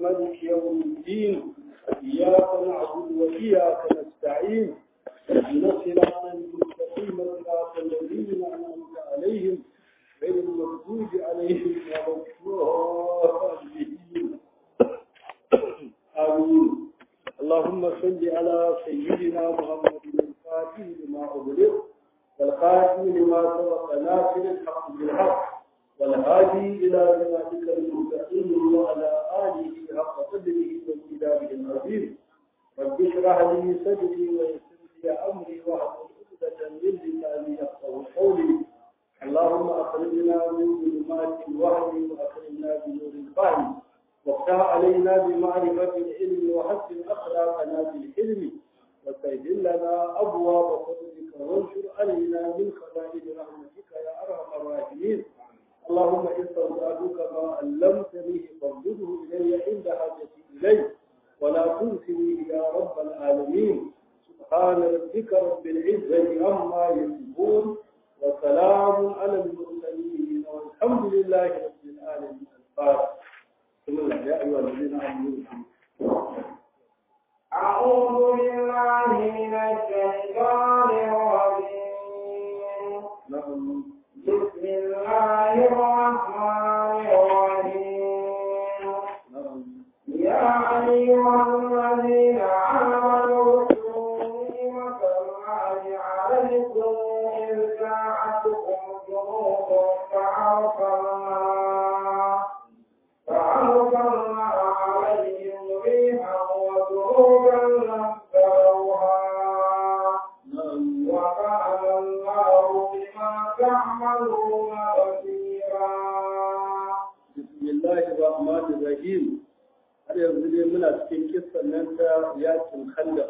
مالك يوم الدين إياك نعبد وإياك نستعين اهدنا الصراط المستقيم صراط الذين أنعمت عليهم غير المغضوب عليهم ولا الضالين آمين اللهم صل على سيدنا محمد الفاتح لما أغلق والخاتم لما سبق ناصر الحق بالحق والهادي إلى صراطك المستقيم وعلى آله حق قدره وامتداده العظيم رب اشرح لي صدري ويسر لي أمري واحلل عقدة من لساني يفقهوا قولي اللهم أخرجنا من ظلمات الوهم وأكرمنا بنور الفهم وافتح علينا بمعرفة العلم وحسن أخلاقنا بالحلم وسهل لنا أبواب فضلك وانشر علينا من خزائن رحمتك يا أرحم الراحمين اللهم استودعتك ما علمتني فارده إلي عند حاجتي إليه ولا تنسني يا رب العالمين سبحان ربك رب العزة عما يصفون وسلام على المرسلين والحمد لله رب العالمين الفاتح بسم الله يا أيها الذين آمنوا أعوذ بالله من الشيطان الرجيم نعم بسم الله الرحمن الرحيم نعم يا أيها الذين آمنوا اذكروا نعمة الله عليكم إذ جاءتكم جنود فأرسلنا فأرسلنا عليهم ريحا وجنودا لم تروها نعم وكان الله بما تعملون بصيرا بسم الله الرحمن الرحيم har yanzu dai muna cikin kissan nan ta yakin khandaq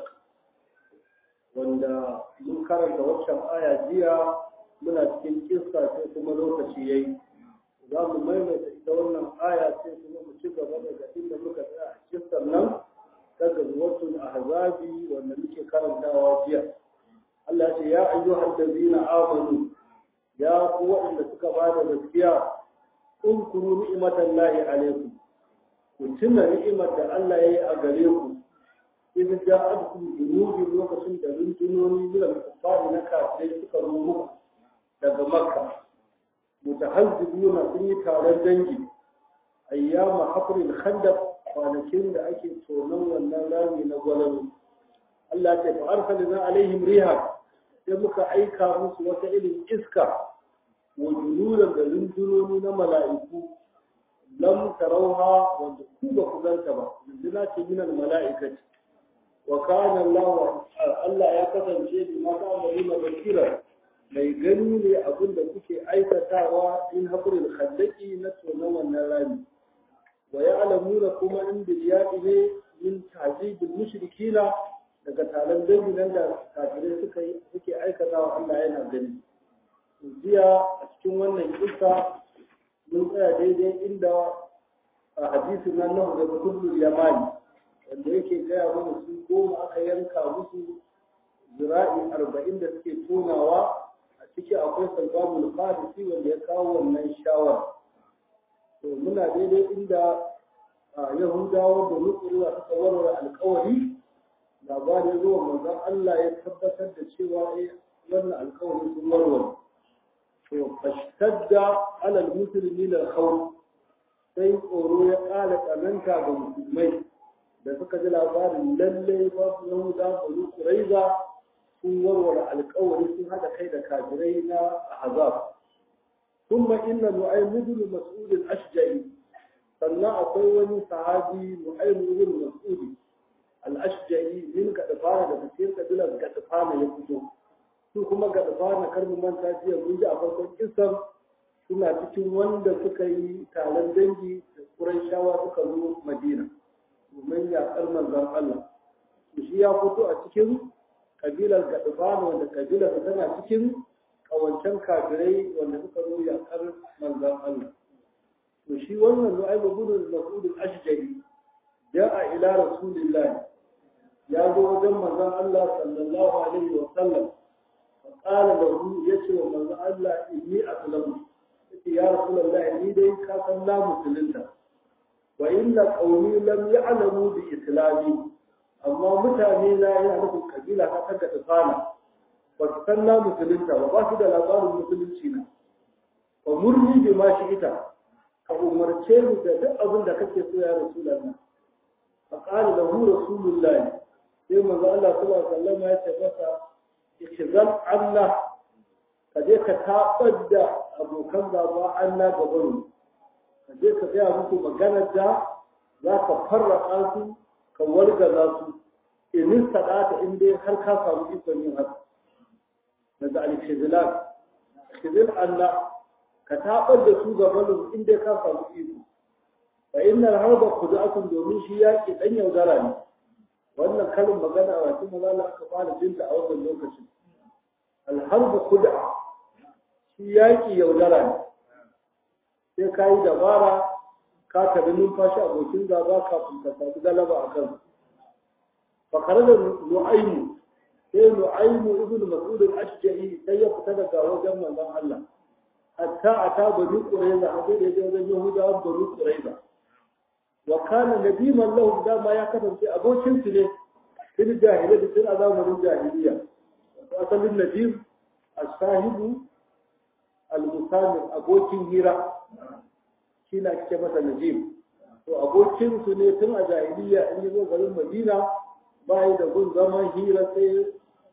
wanda mun karanta waccan aya jiya muna cikin kissa sai kuma lokaci yayi za mu maimaita ita wannan aya sai kuma mu ci gaba daga inda muka tsaya a kissan nan ta gazwatul ahzabi wanda muke karantawa jiya Allah ce ya ayyuhal ladzina amanu ya ku waɗanda suka bada gaskiya اذكروا نعمة الله عليكم وتنا نعمة الله يي أغريكم إذ جاءتكم جنود لوكسن da runtunoni min al-kuffar na kafirai suka zo muku daga Makka mutahazzibuna sun yi taron dangi ayyama hafril khandaq kwanakin da ake tonon wannan rami na gwalalo Allah ya fa arsalna alaihim riha sai muka aika musu wata irin iska wa junudan da rundunoni na mala'iku lam tarauha wanda ku ba ku ganta ba runduna ce minal mala'ikati wa kana Allah Allah ya kasance bi ma ta'maluna basira mai gani ne abin da kuke aikatawa in haƙurin khandaki na tonon wannan rami wa ya'lamuna kuma in biliyadi ne min ta'zibil mushrikina daga taron dangi nan da kafirai suka yi suke aikatawa Allah yana gani jiya a cikin wannan kisa mun tsaya daidai inda a hadisin nan na da kullum yamani wanda yake gaya mana su goma aka yanka musu zira'i arba'in da suke tonawa a ciki akwai salbabul qadisi wanda ya kawo wannan shawara to muna daidai inda yahudawa da nukuriya suka warware alkawari labarin zuwa manzon Allah ya tabbatar da cewa eh wannan alkawari sun warware to fashtadda alal musulmi da khawf sai tsoro ya ƙara tsananta ga musulmai da suka ji labarin lalle ba su yahuda banu quraiza sun warware alƙawari sun haɗa kai da kafirai na ahzab ثم إن نعيم بن مسعود الأشجعي sannan akwai wani sahabi Nu'aym ibn Mas'ud al-Ashja'i min gadfana da cikin kabilar gadfana ya fito su kuma gadfana kar mu manta jiya mun ji a farkon kisan suna cikin wanda suka yi taron dangi da Qurayshawa suka zo Madina domin yaƙar manzon Allah to shi ya fito a cikin kabilar gadfana wanda kabilar tana cikin kawancan kafirai wanda suka zo yaƙar manzon Allah to shi wannan nu'aym ibn mas'ud al-ashjari ja'a ila rasulillah ya zo wajen manzon Allah sallallahu alaihi wa sallam fa qala lahu yace wa manzon Allah inni aslamu yace ya rasulullah ni dai ka san la musulunta wa inna qaumi lam ya'lamu bi islami amma mutane na yana nufin kabila ta kaga tsana ba su san na musulunta ba ba su da labarin musulunci na wa murni bi ma shi ita ka umarce ni da duk abin da kake so ya rasulullah fa qala lahu rasulullahi sai manzo Allah sallallahu alaihi wasallam ya ce masa ikizal Allah ka je ka tabar da abokan gaba Allah gaban ka je ka gaya musu maganar da za ka farraka su ka wargaza su in sadata in dai har ka samu ikon yin haka daga al-khizlan khizl Allah ka tabar da su gaban in dai ka samu iko fa innal harba khud'atun domin shi yaki dan yaudara ne wannan kalin magana a wasu mazala aka fara jinta a wannan lokacin alharbu kuda shi yaƙi yaudara ne sai ka yi dabara ka tabi numfashi abokin gaba kafin ka samu galaba a kan fakar da nu'aimu sai nu'aimu ibn mas'ud al-ashja'i sai ya fita daga wajen manzon Allah hatta ata bani qurayza a sai da ya wajen yahudawa bani qurayza wa kana nadiman lahum dama ya kasance abokin su ne fil jahiliya da tun azamanin jahiliya asalin nadim as-sahibu al-musamir abokin hira shi na ake masa najim to abokin su ne tun a jahiliya in yi zo garin madina bayi da gun zaman hira sai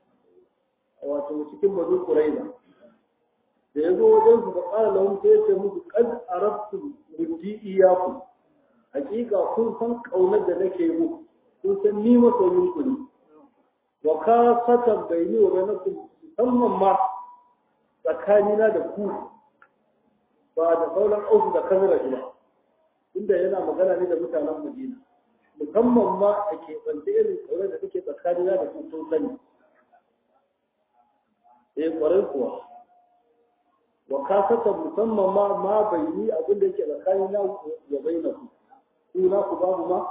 wato cikin bazu kuraiza da ya zo wajen su da ƙara lahun sai ya ce musu kad arabtu muddi iyaku hakika kun san kaunar da nake muku kun san ni masoyin ku ne wa ka fatan bayni wa bainakum musamman ma tsakanina da ku ba da sauran ausu da kamar ba inda yana magana ne da mutanen Madina musamman ma a keɓance irin kaunar da take tsakanina da ku sun sani eh kwarai kuwa wa ka fatan musamman ma ma bayni abin da yake tsakanina wa bainakum suna ku babu ma?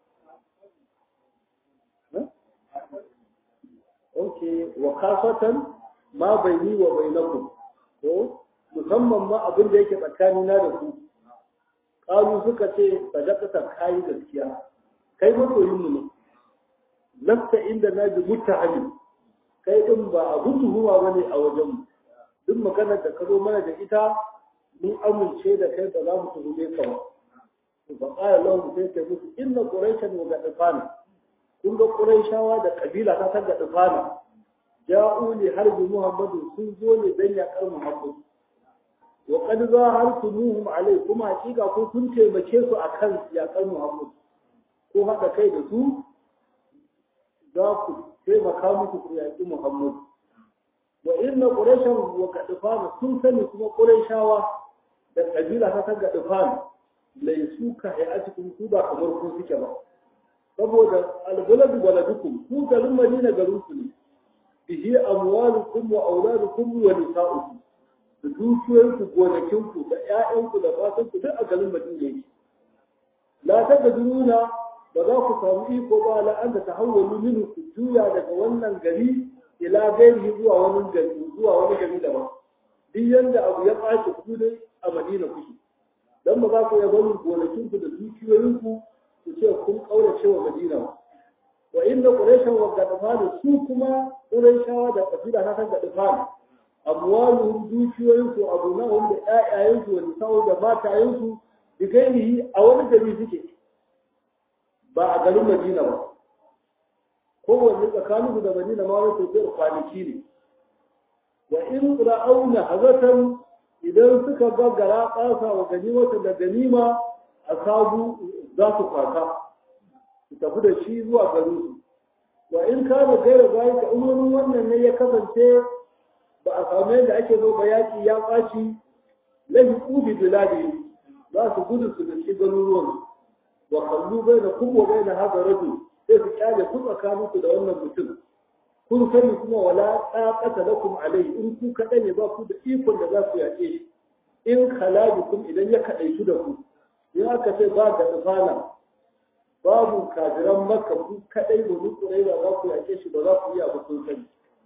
Ok, wa kasatan ma bai ni wa bai naku, ko musamman ma abin da yake tsakanina da ku. Ƙalu suka ce, sadakata kayi gaskiya, kai masoyinmu ne, lasta inda na bi mutahani, kai ɗin ba abin tuhuma ba ne a wajenmu. Duk maganar da ka zo mana da ita, mun amince da kai ba za mu tuhume ka ba. فقال لهم سيدي موسى إن قريشا وغطفانا كل قريشا ودا قبيلة تغطفانا جاءوا لحرب محمد سنزوا لدنيا قرم محمد وقد ظاهرتموهم عليكم حقيقة كنتم تيمكيسوا أكل يا قرم محمد ko haɗa kai da su za ku taimaka muku ku yaƙi Muhammad. Wa inna Qurayshan wa Gadfan sun sani kuma Qurayshawa da kabila ta Gadfan laisu ka hayatikum ku ba kamar ku suke ba saboda albaladu baladukum ku garin madina garin ku ne bihi amwalukum wa auladukum wa nisa'ukum da dukiyoyin ku gonakin ku da ƴaƴan ku da fatan ku duk a garin madina yake la tajiduna ba za ku samu iko ba la an ta hawwalu minhu ku juya daga wannan gari ila gairi zuwa wani gari zuwa wani gari daban duk yanda abu ya ɓaci ku dai a madina kuke dan ba za ku iya barin gonakinku da dukiyoyinku ku ce kun kaurace wa Madina ba wa inda Qurayshan wa Gadfan su kuma Qurayshawa da kabila na kan Gadfan amwaluhum dukiyoyinku abunahum da ƴaƴayensu wa nisa'u da matayensu bi gairihi a wani gari suke ba a garin Madina ba kowanne tsakaninsu da Madina ma wani tafiyar kwanaki ne wa in ra'auna hazatan idan suka ga gara ƙasa wa ganimata da ganima a sabu za su kwata su tafi da shi zuwa garin su wa in ka da gaira bayan ka umarnin wannan ne ya kasance ba a samu yadda ake zo ba yaƙi ya ɓaci lahi ƙubi biladi za su gudu su da shi garuruwan wa kallu bai da kuma bai na haɗa rajul sai su kyale ku tsakaninku da wannan mutum kun sani kuma wala taqata lakum alai in ku kada ne ba ku da ikon da za ku yaƙe shi in khalajukum idan ya kadaitu da ku in aka ce ba da tsafana babu kafiran makka ku kadai da ku kurai ba za ku yaƙe shi ba za ku iya ba kun sani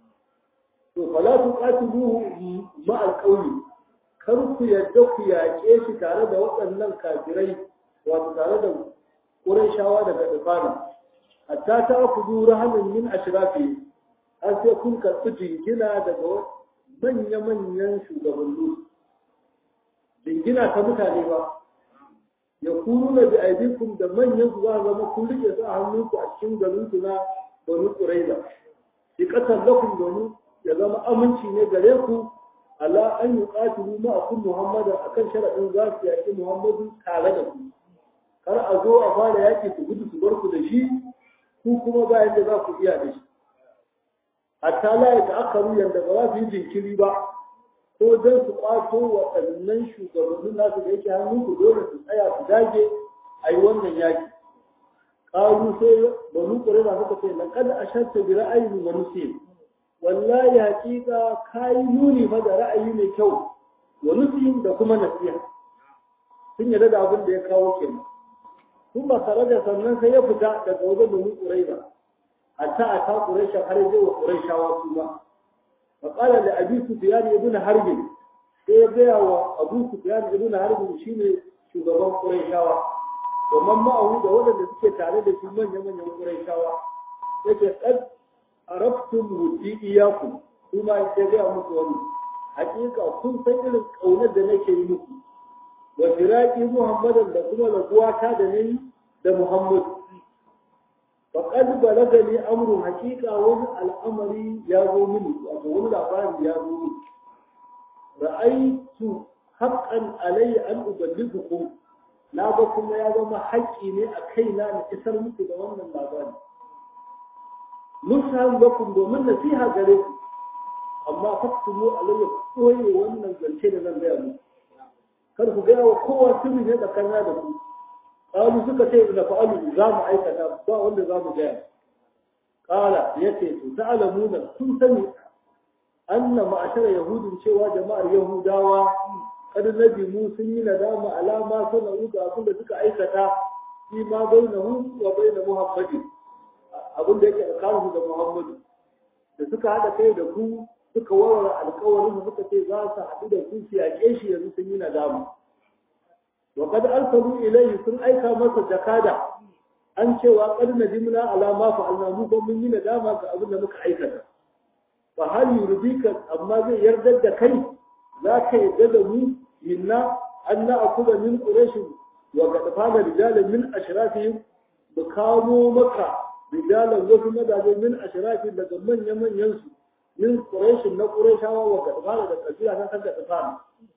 to fala tuqatiluhu ma alqawli kar ku yadda ku yaƙe shi tare da waɗannan kafirai wato tare da Qurayshawa daga Dufana hatta ta kudu rahamin min ashrafi an sai kun karɓi jingina daga manya-manyan shugabanni jingina ta mutane ba ya kuru na bi aidikum da manyan su za a zama kun rike su a hannunku a cikin garin su na banu quraiza shi kasar lakum domin ya zama aminci ne gare ku ala an yi qatilu ma akun muhammadan akan sharadin za su yaki muhammadu tare da ku kar a zo a fara yaki su gudu su bar ku da shi ku kuma ba yadda za ku iya da shi hatta la ya ta'akkaru yanda ba za su yi jinkiri ba ko don su kwato waɗannan shugabannin nasu da yake hannun ku dole su tsaya su dage a yi wannan yaki ƙaru sai banu ƙurena suka ce laqad ashatta bi ra'ayin wa nusi wallahi haƙiƙa kayi nuni fa da ra'ayi mai kyau wa nusi da kuma nasiha sun yarda da abin da ya kawo kenan kuma tare da sannan sai ya fita daga wajen banu ƙurena hatta a ta ƙuresha har zai wa ƙureshawa su ba فقال لأبي سفيان ابن حرب sai gaya wa Abu Sufyan ibn Harb shine shugaban Qurayshawa wa man ma'ahu da waɗanda suke tare da shi manyan manyan Qurayshawa yake qad araftum wudi iyaku kuma ya gaya musu wani hakika kun san irin kaunar da nake yi muku wa firaqi Muhammadan da kuma laguwata da nayi da Muhammad فقد بلغني امر حقيقه wani al'amari ya zo mini wato wani labari ya zo mini ra'aytu haqqan alayya an uballighukum na ga kuma ya zama haƙƙi ne a kaina na isar muku da wannan labari nusan lakum domin nasiha gare ku amma faktumu alayya koye wannan zance da zan gaya muku kar ku gaya wa kowa sirri ne tsakanina da ku قالوا suka ce da fa'alu za mu aikata ba wanda za mu gaya qala yace to ta'lamuna kun sani anna ma'ashara yahudin cewa jama'ar yahudawa kad nabi mu sun yi nadama alama sana'u ga abin da suka aikata fi ma bainahu wa bain muhammadin abin da yake tsakaninsu da muhammadu da suka hada kai da ku suka warware alƙawarin suka ce za su haɗu da ku su yaƙe shi yanzu sun yi nadama وقد أرسلوا إليه سن أيكا مسا جكادا أن cewa قد ندمنا على ما فعلنا mu ban mun yi nadama ga abin da muka aikata fa hal yurdika amma zai yarda da kai za ka yarda da mu minna an na akuda min quraish wa qad fada rijalan min ashrafihim mu kamo maka rijalan wasu madaje min ashrafi daga manyan manyan su min quraish na qurayshawa wa qad fada da kabila ta kan da tsana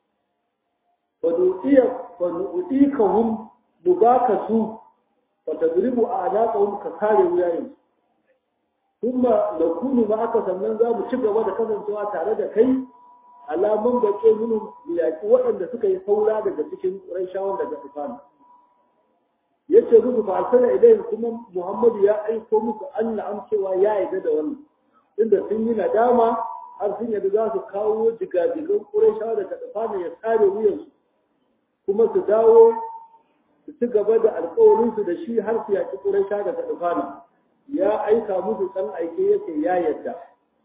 fanu'ikahum mu baka su fatadribu a'naqahum ka kare wuyayen kuma da kunu ma aka sannan za mu ci gaba da kasancewa tare da kai alaman baƙe minu yaƙi waɗanda suka yi saura daga cikin ƙurayshawan daga tufana yace musu fa arsala ilayhim kuma Muhammadu ya aiko musu an na'am cewa ya yarda da wannan inda sun yi nadama har sun yadda za su kawo jigajigan ƙurayshawa daga tufana ya tsare wuyansu kuma su dawo su ci gaba da alkawarinsu da shi har su yaƙi ƙuraisha daga ɗufana ya aika musu ɗan aike yake ya yadda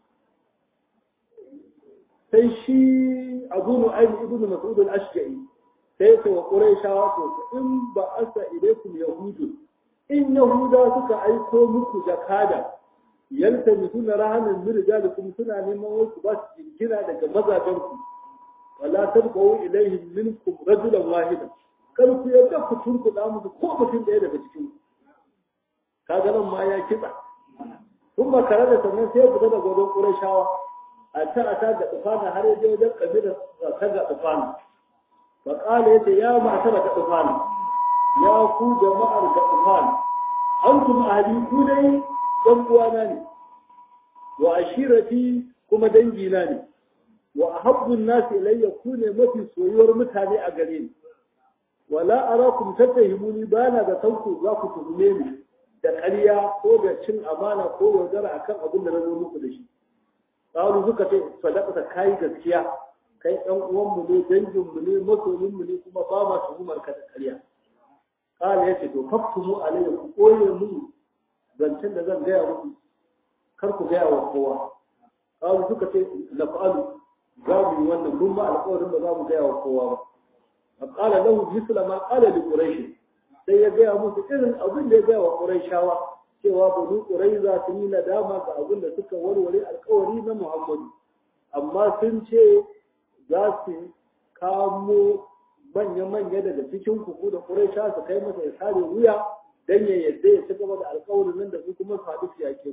sai shi abu nu'aym ibnu mas'ud al-ashja'i sai ce wa ƙuraishawa to in ba asa ilaikum yahudu in yahuda suka aiko muku jakada yalta mituna rahanin min rijalikum suna neman wasu ba su jinkira daga mazajenku wala tarbawu ilaihim minkum rajulan wahidan kar ku yadda ku turkuda musu ko mutum ɗaya daga cikin kaga nan ma ya kitsa kun ba tare da sannan sai fita daga wajen ƙurashawa a ta a ta ga tsufana har yaje wajen kabilar ta ga tsufana fa qala yace ya ma ta ga tsufana ya ku jama'ar ga tsufana antum ahli ku dai dan uwana ne wa ashirati kuma dangina ne wa ahabbun nasi ilayya ku ne mafi soyuwar mutane a gare ni wala arakum tattahimuni bana da tanku za ku tuhume ni da ƙarya ko da cin amana ko yaudara akan abin da na zo muku da shi qalu suka ce sadaqata kai gaskiya kai ɗan uwan mu ne dangin mu ne masoyin mu ne kuma ba ma tuhumar ka da ƙarya qala yace to faktumu alayya ku koye mu zancen da zan gaya muku kar ku gaya wa kowa qalu suka ce lafa'alu za mu yi wannan mun ma alƙawarin ba za mu gaya wa kowa ba فقال له مثل ما قال لقريش sai ya gaya musu irin abin da ya gaya wa Qurayshawa cewa banu Qurayza sun yi nadama ga abin da suka warware alkawari na Muhammadu amma sun ce za su kamo manya-manya daga cikin kuku da Quraysha su kai masa ya sare wuya dan ya yadda ya ci gaba da alkawarin nan da su kuma su haɗu su yake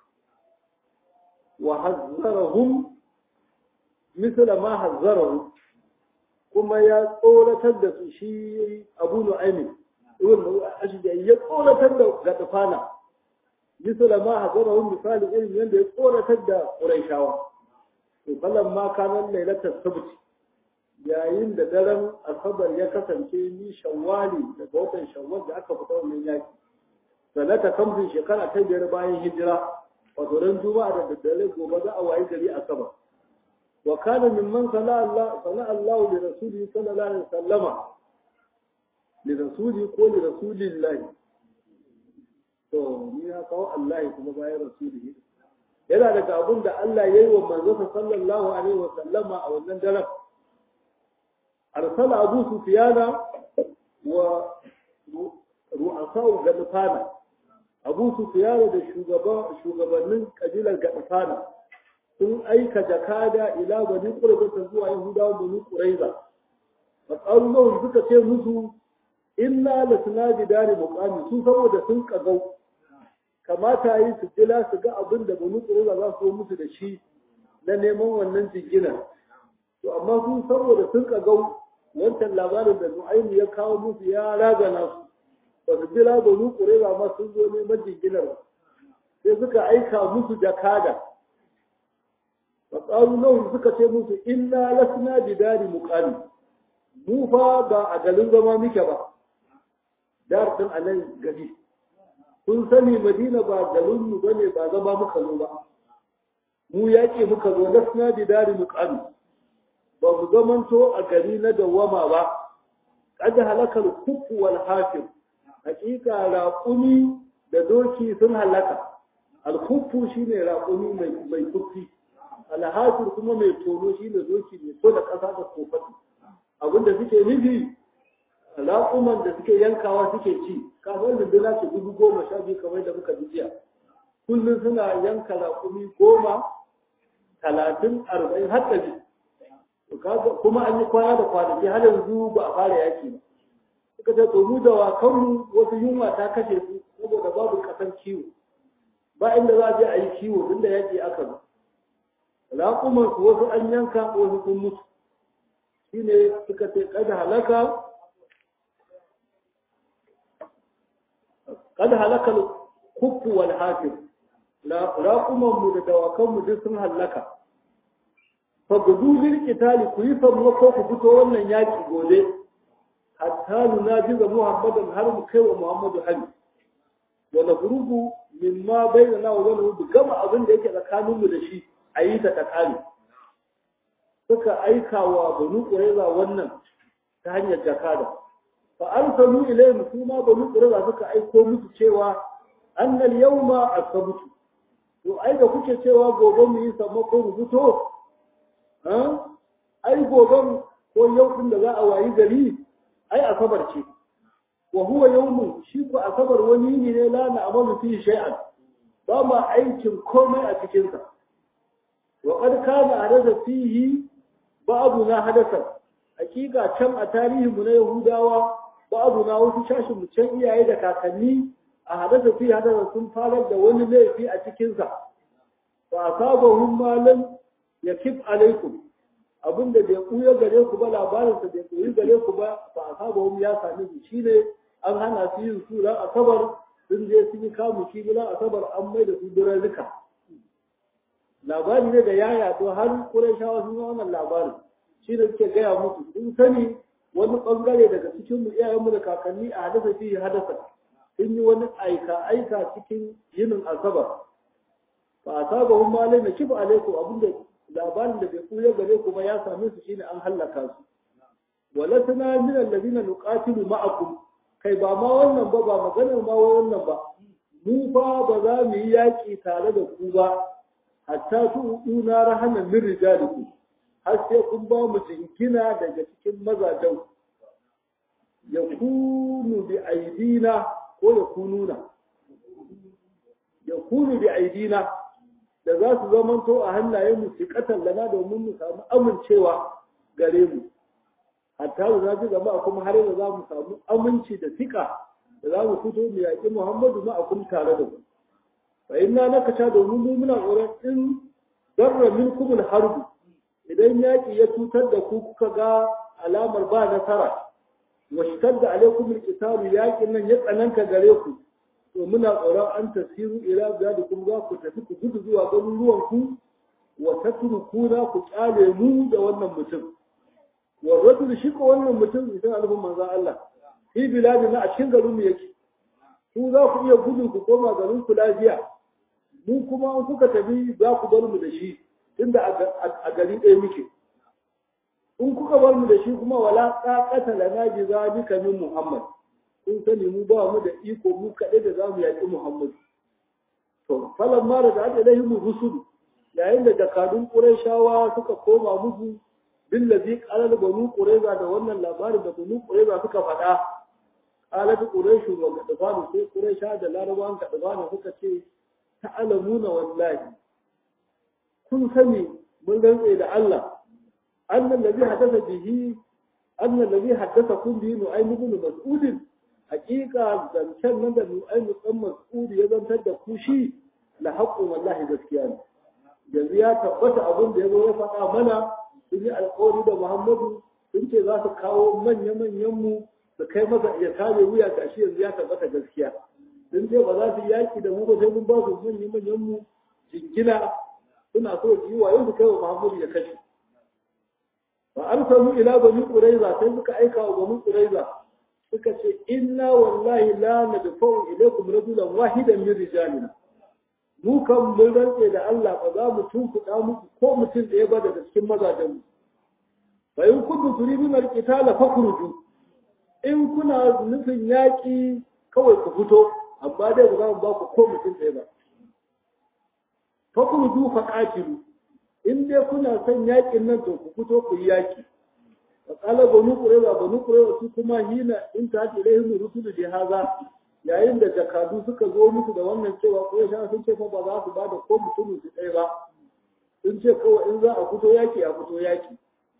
wa hazzarahum misla ma hazzarahu kuma ya tsoratar da su shi Abu Nu'aymin ibn Ashja'i ya tsoratar da Gadfana misla ma hazzarahu misali irin yanda ya tsoratar da Qurayshawa to kallan ma kanan lailatul sabt yayin da daren asabar ya kasance ni shawwali daga watan shawwal da aka fita wannan yaki sanata kamfin shekara ta biyar bayan hijira wato ran juma'a da daddare gobe za a wayi gari asabar wa kana mimman sana Allah sana Allah li rasulihi sallallahu alaihi wasallama li rasuli ko li rasulillahi to ni ya kawo Allah kuma bayan rasulihi yana daga abin da Allah ya yi wa manzon sallallahu alaihi wasallama a wannan daren أرسل أبو سفيان ورؤساء غطفانا أبو سفيان da shugabannin kabilar Gaɗafana sun aika jakada ila bani Qurayza zuwa Yahudawa bani Qurayza fa qalu suka ce musu inna lasna bidari muqami su saboda sun kagau kamata yi su jila su ga abin da bani Qurayza za su yi musu da shi na neman wannan jingina to amma su saboda sun kagau wancan labarin da Nu'aymu ya kawo musu ya ragana su ba su jira banu Qurayza ma sun zo neman jinginar ba sai suka aika musu jakada wa qalu lahum suka ce musu inna lasna bidari muqami mu fa ba a garin zama muke ba dar din anan gari kun sani Madina ba garin mu bane ba zama muka zo ba mu yaƙi muka zo lasna bidari muqami ba mu zamanto a gari na dawwama ba kada halakar kufu wal hafir hakika raƙumi da doki sun halaka al-kufu shine raƙumi mai mai kufi al-hafir kuma mai tono shine doki mai so da ƙasa da kofati abinda suke nufi raƙuman da suke yankawa suke ci kafin runduna ce dubu goma sha biyu kamar da muka jiya kullum suna yanka raƙumi goma talatin arba'in har ɗari kuma an yi kwana da kwanaki har yanzu ba a fara yaki ba suka ce to mu da wakanmu wasu yunwa ta kashe su saboda babu kasan kiwo ba inda za a je a yi kiwo tunda yaki aka zo raƙuman su wasu an yanka wasu sun mutu shine suka ce kada halaka kada halaka kuffu wal hafir raƙuman mu da dawakan mu duk sun halaka fagudu lil qitali ku yi sammako ku fito wannan yaki gobe hatta nunajiza muhammadan har mu kai wa muhammadu hari wa nafrugu mimma bainana wa bainahu gama abin da yake tsakanin mu da shi a yi ta takali suka aika wa banu qurayza wannan ta hanyar jakada fa arsalu ilayhim kuma banu qurayza suka aiko musu cewa annal yawma asabtu to ai da kuke cewa gobe mu yi sammako mu fito ai goben ko yau din da za a wayi gari ai asabar ce wa huwa yawmun shi ko asabar wani ne ne la na amalu fi shay'an ba ma aikin komai a cikin sa wa qad kana hadatha fihi ba'du na hadatha hakika can a tarihin mu na yahudawa ba'du na wasu shashin mu can iyaye da kakanni a hadatha fihi hadatha sun farar da wani laifi a cikin sa fa asabahum ma lam yakib alaikum abinda bai kuya gare ku ba labarin sa bai koyi gare ku ba fa asabahum ya sami su shine an hana su yin su ran asabar sun je sun yi kamu shi ran asabar an mai da su duran rika labari ne da yaya to har Qurayshawa sun yi wannan labarin shi da suke gaya musu sun sani wani bangare daga cikin mu iyayenmu da kakanni a hadasa fi hadasa sun yi wani aika aika cikin yinin asabar fa asabahum ma lam yakib alaikum abinda labarin da bai kuya gare ku ba ya same su shine an hallaka su walasna min alladhina nuqatilu ma'akum kai ba ma wannan ba ba maganar ma wannan ba mu fa ba za mu yi yaki tare da ku ba hatta su una rahanan min rijalikum har sai kun ba mu jingina daga cikin mazajen yakunu bi aidina ko yakununa yakunu bi aidina da za su zamanto a hannayen mu siqatan lana domin mu samu amincewa gare mu hatta da za su gaba kuma har yanzu za mu samu aminci da siƙa da za mu fito mu yaƙi Muhammadu ma a tare da mu fa inna nakata domin mu muna tsoron in darra minkum al-harb idan yaƙi ya cutar da ku kuka ga alamar ba nasara wa shadda alaikum al-qital yaƙin nan ya tsananta gare ku to muna tsoron an tasiru ila biladikum za ku tafi ku gudu zuwa garuruwan ku wa tatrukuna ku kyale mu da wannan mutum wa rajul shi ko wannan mutum idan alfin manzo Allah fi biladina a cikin garin mu yake ku za ku iya gudu ku koma garin ku lafiya mu kuma in kuka tafi za ku bar mu da shi tunda a gari ɗaya muke in kuka bar mu da shi kuma wala qaqata lana bi zalika min muhammad kun sani mu ba mu da iko mu kaɗai da za mu yaƙi muhammad to falan ma da da ilahi mu rusul yayin da jakadun qurayshawa suka koma musu billazi qalal banu qurayza da wannan labarin da banu qurayza suka faɗa qalat qurayshu wa gadfanu sai quraysha da larabawan gadfanu suka ce ta'lamuna wallahi kun sani mun rantse da Allah annan ladhi hadatha bihi annan ladhi hadatha kun bihi nu'aym ibn mas'ud haqiqa zancen nan da nu'aym ibn mas'ud ya zantar da ku shi la haqqu wallahi gaskiya ne yanzu ya tabbata abin da ya zo ya faɗa mana sun yi alƙawari da Muhammadu sun ce za su kawo manya-manyan mu su kai masa ya kare wuya ga shi yanzu ya tabbata gaskiya sun ce ba za su yaki da mu ba sai mun ba su manya-manyan mu jingina suna so su yi wa yau su kai wa Muhammadu ya kashe fa arsalu ila bani quraiza sai suka aika wa bani quraiza suka ce inna wallahi la nadfa'u ilaykum rajulan wahidan min rijalina mu kan mun rantse da Allah ba za mu tunkuɗa muku ko mutum ɗaya ba daga cikin mazajen mu fa in kuntum turiduna al-qitala fakhruju in kuna nufin yaƙi kawai ku fito amma dai ba za mu ba ku ko mutum ɗaya ba fakhruju fa qatilu in dai kuna son yaƙin nan to ku fito ku yi yaƙi wa qala banu qurayza banu qurayza su kuma hina in ta ilaihim rusulu bi hadha yayin da jakadu suka zo musu da wannan cewa ko sha sun ce fa ba za su bada ko mutumin su ɗaya ba sun ce kawai in za a fito yaki a fito yaki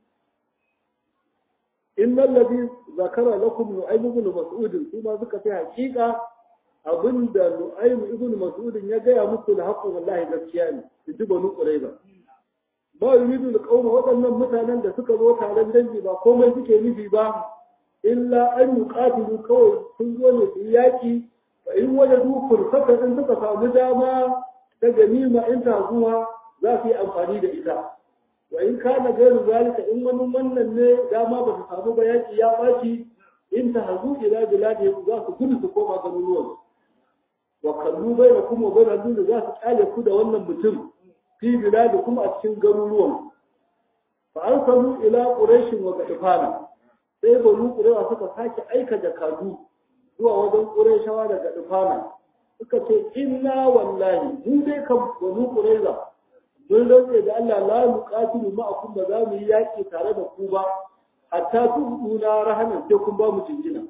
innal ladhi zakara lakum nu'aym ibn mas'ud su ma suka ce hakika abinda nu'aym ibn mas'ud ya gaya muku da haƙƙo wallahi gaskiya ne su ji banu qurayza ba yuridu alqawm waɗannan mutanen da suka zo taron dangi ba komai suke nufi ba illa an yuqatilu kawai sun zo ne su yaki fa in wajadu fursatan in suka samu dama ta ganima in ta zuwa za su yi amfani da ita wa in kana gairu zalika in wani wannan ne dama ba su samu ba yaki ya baci in ta hazu ila biladi za su gudu su koma garuruwan wa kallu bai da kuma bai da da za su kyale ku da wannan mutum fi biladi kuma a cikin garuruwan fa arsalu ila quraish wa gadfana sai banu ƙurewa suka sake aika jakadu zuwa wajen ƙureshawa daga ɗufana suka ce inna wallahi mu dai kan banu ƙureza mun rantse da Allah la nuqatilu ma'akum ba za mu yi yaƙi tare da ku ba hatta tuduna rahanan sai kun ba mu jinjina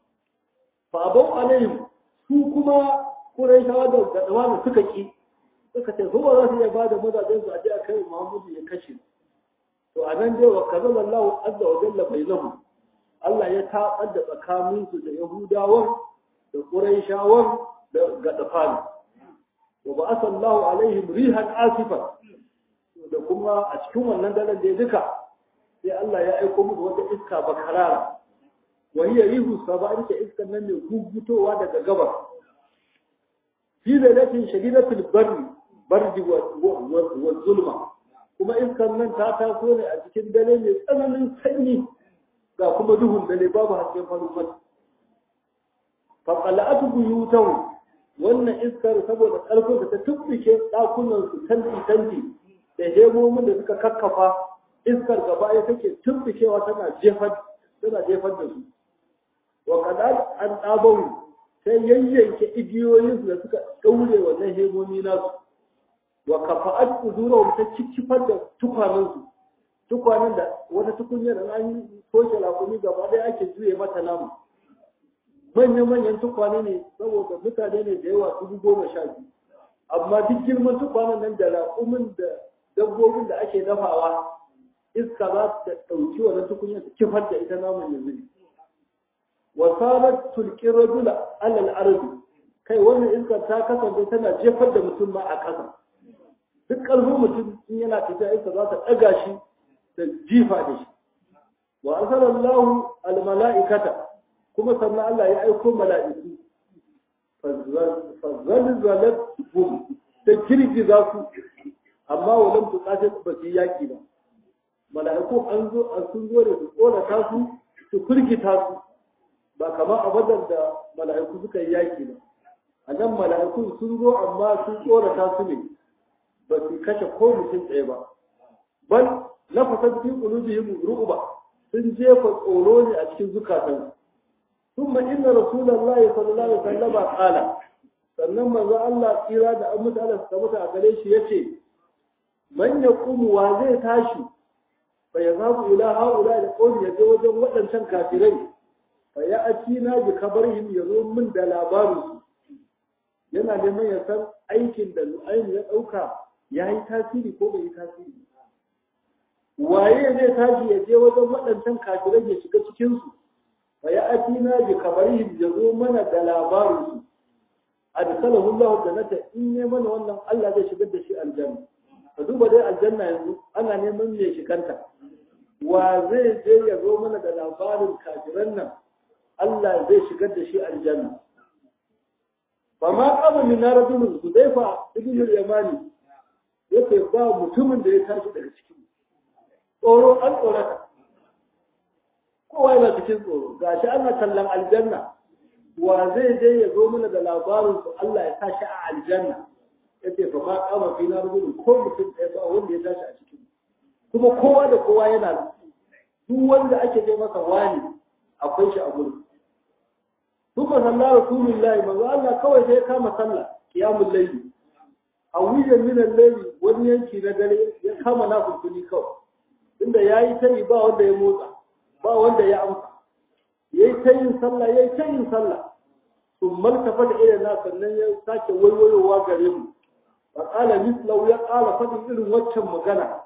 fa abau alaihim su kuma ƙureshawa da ɗufana suka ki suka ce su ba za su iya ba da mazajen su a je a kai Muhammadu ya kashe to a nan dai wa kazala Allah azza wa jalla bainahum Allah ya taɓar da tsakaninsu da Yahudawan da Qurayshawan da Gadafan. Wa ba asallahu alaihim rihan asifa da kuma a cikin wannan daren da duka sai Allah ya aiko musu wata iska bakarara. Wa hiya rihu saba ita iskan nan ne gugutowa daga gabas. Fi lailatin shadidatul barri bardi wa zulma. Kuma iskan nan ta taso ne a cikin dare mai tsananin sanyi ga kuma duhun dare babu hasken farin wata. Faƙala'atu buyutahu wannan iskar saboda ƙarfin da ta tubbike ɗakunan su tanti tanti da hemomin da suka kakkafa iskar gaba ya take tubbikewa tana jefar tana jefar da su. Wa kadal an ɗabawu sai yayyanke igiyoyin su da suka ɗaure wannan hemomi nasu. Wa kafa'at uzura ta ciccifar da tukwanansu tukwanen da wata tukunyar da an toshe lakumi gaba ɗaya ake juye mata namu manya-manyan tukwane ne saboda mutane ne da yawa dubu goma sha biyu amma duk girman tukwanen nan da raƙumin da dabbobin da ake dafawa iska za ta ɗauki wannan tukunyar ta kifar da ita namun yanzu wasarar tulkin rajula alal arzi kai wannan iskar ta kasance tana jefar da mutum ma a ƙasa duk ƙarfin mutum in yana tafiya iska za ta ɗaga shi da jifa da shi wa arsalallahu almala'ikata kuma sannan Allah ya aiko mala'iku fazzalzalat hum ta girgiza su amma walam tuqatil ba su yaki ba mala'iku an zo an sun zo da su tsorata su su kurkita su ba kamar a badar da mala'iku suka yi yaki ba a nan mala'iku sun zo amma sun tsorata su ne ba su kashe ko mutum ɗaya ba bal lafasar fi qulubihim ru'ba sun jefa tsoro ne a cikin zukatansu ثم إن رسول الله صلى الله عليه وسلم قال sannan manzo Allah tsira da an mutu Allah suka mutu a gare shi yace man yaqumu wa zai tashi fa yazabu ila haula da qawli yaje wajen wadancan kafirai fa ya atina bi kabarihim yazo min da labarin su yana neman ya san aikin da Nu'aym ya dauka yayi tasiri ko bai yi tasiri waye zai tashi ya je wajen wadancan kafirai ya shiga cikin su fa ya atina bi kabarihim yazo mana da labarin su adkalahu Allah jannata in ne mana wannan Allah zai shigar da shi aljanna ka duba dai aljanna yanzu ana neman me shiganta wa zai je ya zo mana da labarin kafiran nan Allah zai shigar da shi aljanna fa ma qama min rajulun hudayfa ibn al-yamani yake ba mutumin da ya tashi daga cikin tsoro an tsorata kowa yana cikin tsoro gashi ana kallon aljanna wa zai je ya zo mana da labarin su Allah ya tashi a aljanna yace fa ma kama fi na rubutun ko mutum ɗaya ba wanda ya tashi a cikin kuma kowa da kowa yana duk wanda ake je masa wani akwai shi a gurin Tuka sallah Rasulullahi manzo Allah kawai sai ya kama sallah qiyamul layli a wuyan min al-layli wani yanki na dare ya kama na kulkuni kawai inda yayi tayi ba wanda ya motsa ba wanda ya amsa yayi ta yin sallah yayi ta yin sallah sun maltafa da irin na sannan ya sake waiwayowa gare mu fa qala mislahu ya qala fadin irin waccan magana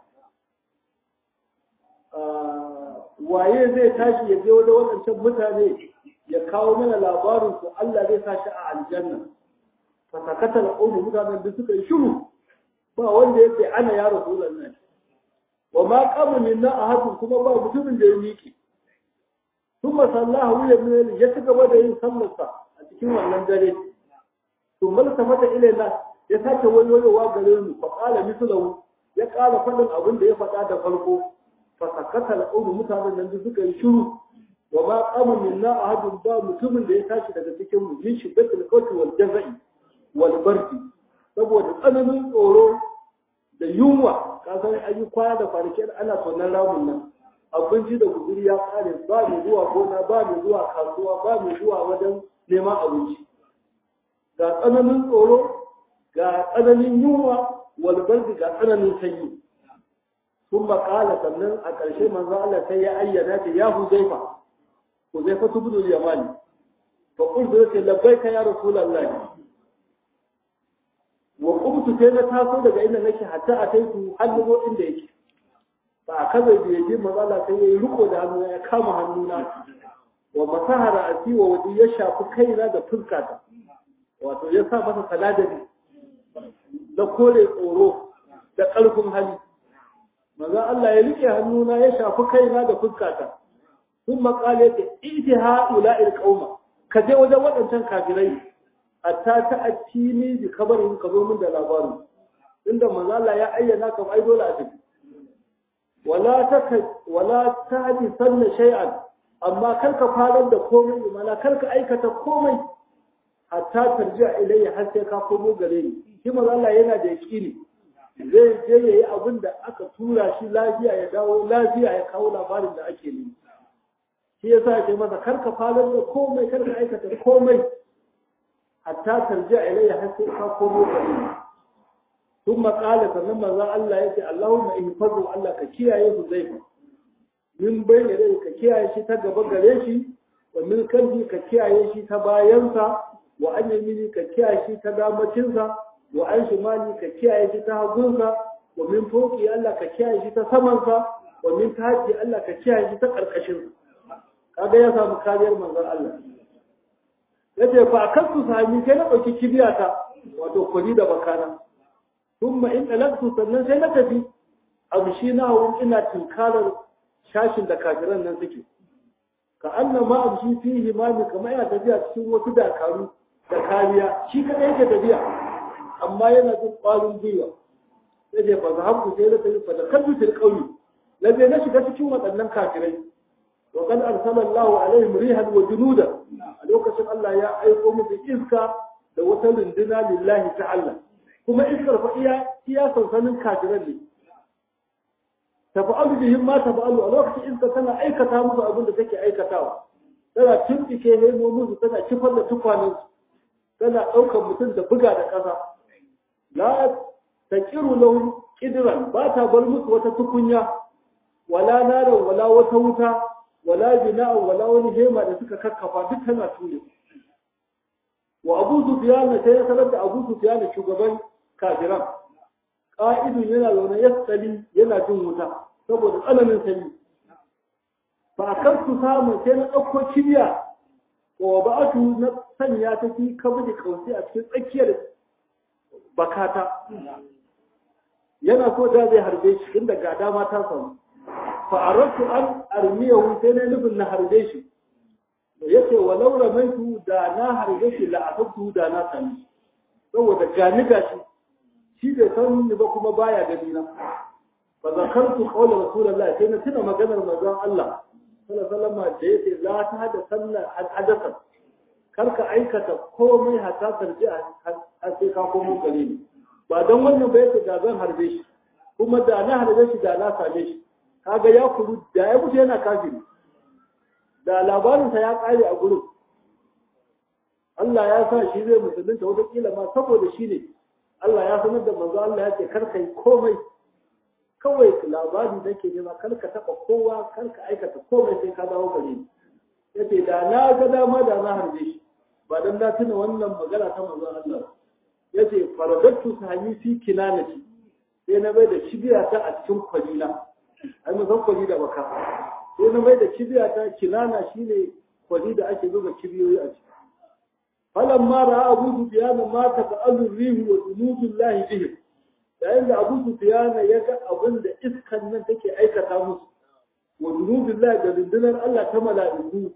waye zai tashi ya je wajen wadancan mutane ya kawo mana labarin su Allah zai sa shi a aljanna fa sakata al-qawmu mutanen da suka yi shiru ba wanda yake ana ya rasulullahi wa ma qama minna ahadun kuma ba mutumin da ya miƙe ثم صلاه ويا من ya ci gaba da yin sallarsa a cikin wannan dare to malaka mata ilaina ya sake wayoyowa gare mu fa qala mithlahu ya qala fadin abin da ya faɗa da farko fa sakata al mutanen nan suka yi shiru wa ma qama minna ahadun ba mutumin da ya tashi daga cikin mu min shiddatil qawti wal jazai wal bardi saboda tsananin tsoro da yunwa ka san ayi kwana da kwanaki ana tonan ramun nan abinci da guzuri ya kare ba mai zuwa gona ba mai zuwa kasuwa ba mai zuwa wajen neman abinci ga tsananin tsoro ga tsananin yunwa walbardi ga tsananin sanyi sun makala sannan a ƙarshe manzo Allah sai ya ayyana ta ya huzaifa huzaifa tubudul yamani fa qultu laka labbaika ya rasulullahi wa qumtu sai na taso daga inda nake hatta ataitu hannu inda yake ba a kaza da yaje mazala sai ya yi riko da hannu ya kama hannuna wa masahara a siwa waje ya shafi kaina da fuskata wato ya sa masa saladari da kore tsoro da ƙarfin hali maza Allah ya rike hannuna ya shafi kaina da fuskata sun makale ta iti ha'ula il qauma ka je wajen waɗancan kafirai hatta ta attini bi kabarin ka zo min da labarin inda manzo Allah ya ayyana kam ai dole a tafi wala ta wala tahdi sanna shay'an amma karka farar da komai mana karka aikata komai hatta tarji'a ilayya har sai ka komo gare ni shi manzo Allah yana da yaqini zai je yayi abin da aka tura shi lafiya ya dawo lafiya ya kawo labarin da ake nemi shi yasa yake masa karka farar da komai karka aikata komai hatta tarji'a ilayya har sai ka komo gare ni ثم قال sannan manzon Allah yace Allahumma ihfazu Allah ka kiyaye Huzaifa min bayne dai ka kiyaye shi ta gaba gare shi wa min kalbi ka kiyaye shi ta bayansa wa an yamini ka kiyaye shi ta damacinsa wa an shimali ka kiyaye shi ta hagunsa wa min fauki Allah ka kiyaye shi ta samansa wa min tahti Allah ka kiyaye shi ta karkashin kaga ya samu kariyar manzon Allah yace fa kansu sami sai na dauki kibiyata wato kwari da bakana thumma in talaqtu sannan sai na tafi abu shi na hawan ina tinkarar shashin da kafiran nan suke ka annan ma abu shi fi himami kamar yana tafiya cikin wasu dakaru da kariya shi kadai yake tafiya amma yana jin ƙwarin gwiwa sai dai ba za haku sai na tafi fa da kalbi til qawli lalle na shiga cikin waɗannan kafirai wa qad arsalallahu alaihim rihan wa junuda a lokacin Allah ya aiko musu iska da wata runduna lillahi ta'ala kuma iskar fa iya iya sansanin kafiran ne tafa'alu bihim ma tafa'alu a lokacin iska tana aikata musu abin da take aikatawa tana tuntike nemo musu tana kifar da tukwanen tana ɗaukar mutum da buga da ƙasa la taqiru lahum qidran ba ta bar musu wata tukunya wala naran wala wata wuta wala bina'an wala wani hema da suka kakkafa duk tana ture wa abu sufyan sai ya sanar da abu sufyan shugaban kafiran ƙa'idun yana zaune ya tsali yana jin wuta saboda tsananin sanyi ba a kan su samun sai na ɗauko kibiya wa ba a na sanya ta fi kabin kausi a cikin tsakiyar bakata yana so da zai harbe shi inda ga dama ta samu fa aratu an armiyahu sai na nufin na harbe shi yace walau ramaitu da na harbe shi la asabtu da na sani saboda gani gashi shi bai san ni ba kuma baya gani na fa zakartu qawla rasulullah sai na tuna maganar manzon Allah sallallahu alaihi wasallam da yace la ta hada sallah hadatha karka aikata komai hatta tarji a sai ka komo gare ni ba don wannan ba yace da zan harbe shi kuma da na harbe shi da na same shi kaga ya kuru da ya mutu yana kafiri da labarinsa ya kare a gurin Allah ya sa shi zai musulunta wata kila ma saboda shi ne Allah ya sanar da manzo Allah ya ce kar kai komai kawai labari nake nema kar ka taba kowa kar ka aikata komai sai ka dawo gare ni yace da na ga dama da na harbe shi ba dan na tuna wannan magana ta manzo Allah yace faradattu sahani fi kinanati sai na bai da kibiya ta a cikin kwalina ai mun san kwali da baka sai na bai da kibiya ta kinana shine kwali da ake zuba kibiyoyi a ciki فلما راى ابو سفيان ما تفعل الريح وجنود الله به yayin da abu sufyan ya ga abin da iskan nan take aikata musu wa junudullah da rundunar Allah ta mala'iku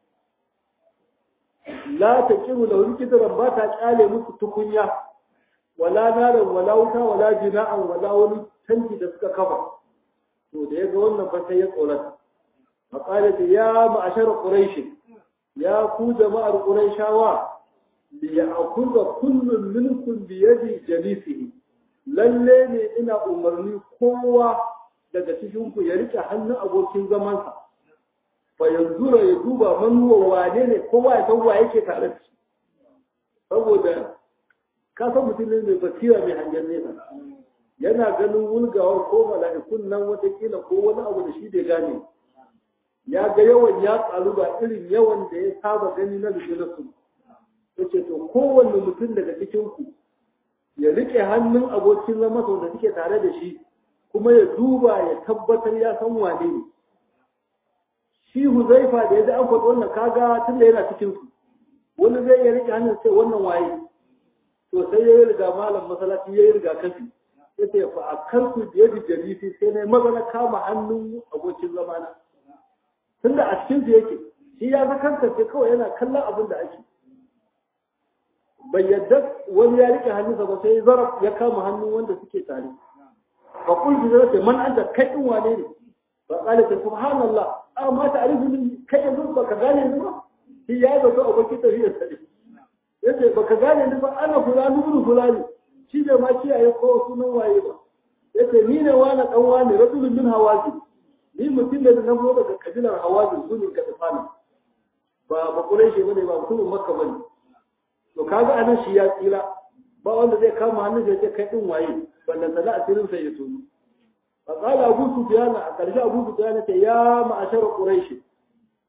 la taqiru lahu kidran ba ta kyale musu tukunya wala naran wala wuta wala jina'an wala wani tanki da suka kafa to da yaga wannan fa sai ya tsorata faqala ya ma'ashar quraish ya ku jama'ar quraishawa liya'khudha kullun minkum bi yadi jalisihi lalle ne ina umarni kowa daga cikin ku ya rike hannun abokin zamansa fa yanzura ya duba man huwa wane ne kowa ya san wa yake tare da shi saboda ka san mutum ne mai basira mai hangen nesa yana ganin wulgawar ko mala'ikun nan watakila ko wani abu da shi bai gane ya ga yawan ya tsaru ba irin yawan da ya saba gani na su yace to kowanne mutum daga cikin ku ya rike hannun abokin zama da suke tare da shi kuma ya duba ya tabbatar ya san wane ne shi huzaifa da ya ji an faɗi wannan kaga tun da yana cikin su wani zai iya rike hannun sai wannan waye to sai ya yi riga malam masallaci ya yi riga kafi ya ce fa a kansu da yadda jarifi sai na maza na kama hannun abokin zamana tun da a cikin su yake shi ya zakanta sai kawai yana kallon abin da ake bai yadda wani ya rike hannunsa ba sai zaraf ya kama hannun wanda suke tare fa kullu zai ce man anta kai din wane ne fa qala ta subhanallah amma ta arifu min kai yanzu ba ka gane ni ba shi ya zo to abokin tafiya sai yace ba ka gane ni ba ana fulani ibn fulani shi bai ma kiyaye ko sunan waye ba yace ni ne wani dan wani rasulun min hawazi ni mutum da na zo daga kabilar hawazi su ne ga tsafana ba ba kureshi bane ba mutumin makka bane to kaga anan shi ya tsira ba wanda zai kama hannun da ya kai din waye wanda sana asirin sai ya tuni fa qala abu sufyan a karshe abu sufyan ta ya ma'ashar quraish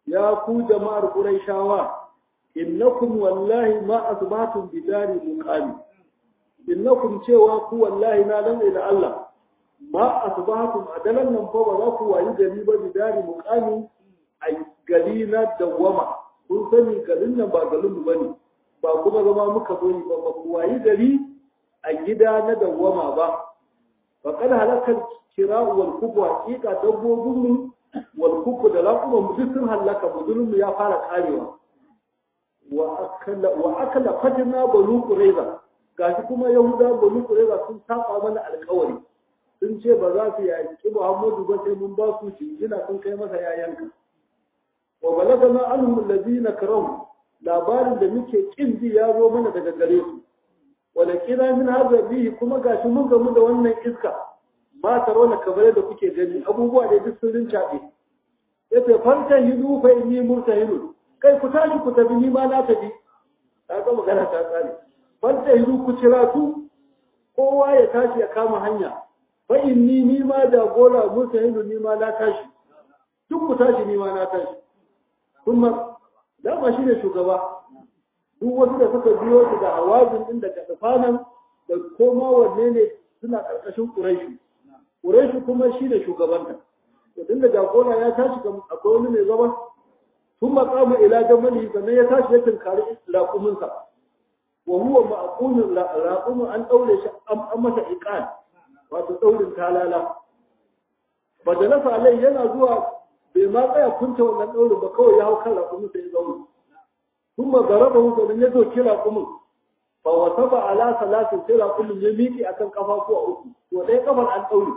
ya ku jama'ar quraishawa innakum wallahi ma asbatum bidari muqami innakum cewa ku wallahi na dan da Allah ma asbatum adalan nan fa ba za ku wayi gari ba bidari muqami a gari na dawama kun sani garin nan ba garin mu bane ba kuma zama muka bari ba ba ku wayi gari a gida na dawama ba fa kada halakar kira wal kubu hakika dabbobin mu wal kubu da laƙuman mu duk sun halaka mu ya fara karewa wa akala fatina banu qurayza gashi kuma yahuda banu qurayza sun saba mana alƙawari sun ce ba za su yaki Muhammadu ba sai mun ba su jingina sun kai masa yayanka wa balagana anhum allazina karahu labarin da muke kin ji ya zo mana daga gare su wala kina min hadha bihi kuma gashi mun gamu da wannan iska ma tarona kabare da kuke gani abubuwa da duk sun rincaɓe yace fanta hidu fa inni murtahilun kai ku tashi ku tafi ni ma na tafi ta ga magana ta tsare fanta hidu ku cira su kowa ya tashi ya kama hanya fa inni ni ma da gora murtahilun ni ma na tashi duk ku tashi ni ma na tashi kuma dama shi ne shugaba duk wasu da suka biyo su da hawazin din daga tsafanan da koma wanne ne suna ƙarƙashin ƙuraishi ƙuraishi kuma shi ne shugabanta to tun da jagora ya tashi akwai wani mai zama sun maƙama ila jamali sannan ya tashi ya tunkari raƙuminsa wa huwa ma'qunin raƙumin an ɗaure shi an masa iqan wato ɗaurin talala badalasa alai yana zuwa bai ma tsaya kunta wannan ɗaurin ba kawai ya hau kan raƙumin sai ya zauna ثم ضربه فمن يدو كلا قمم فوصف على ثلاث كلا قمم يميكي أكن قفاكو أوكي ودي قفل عن أولي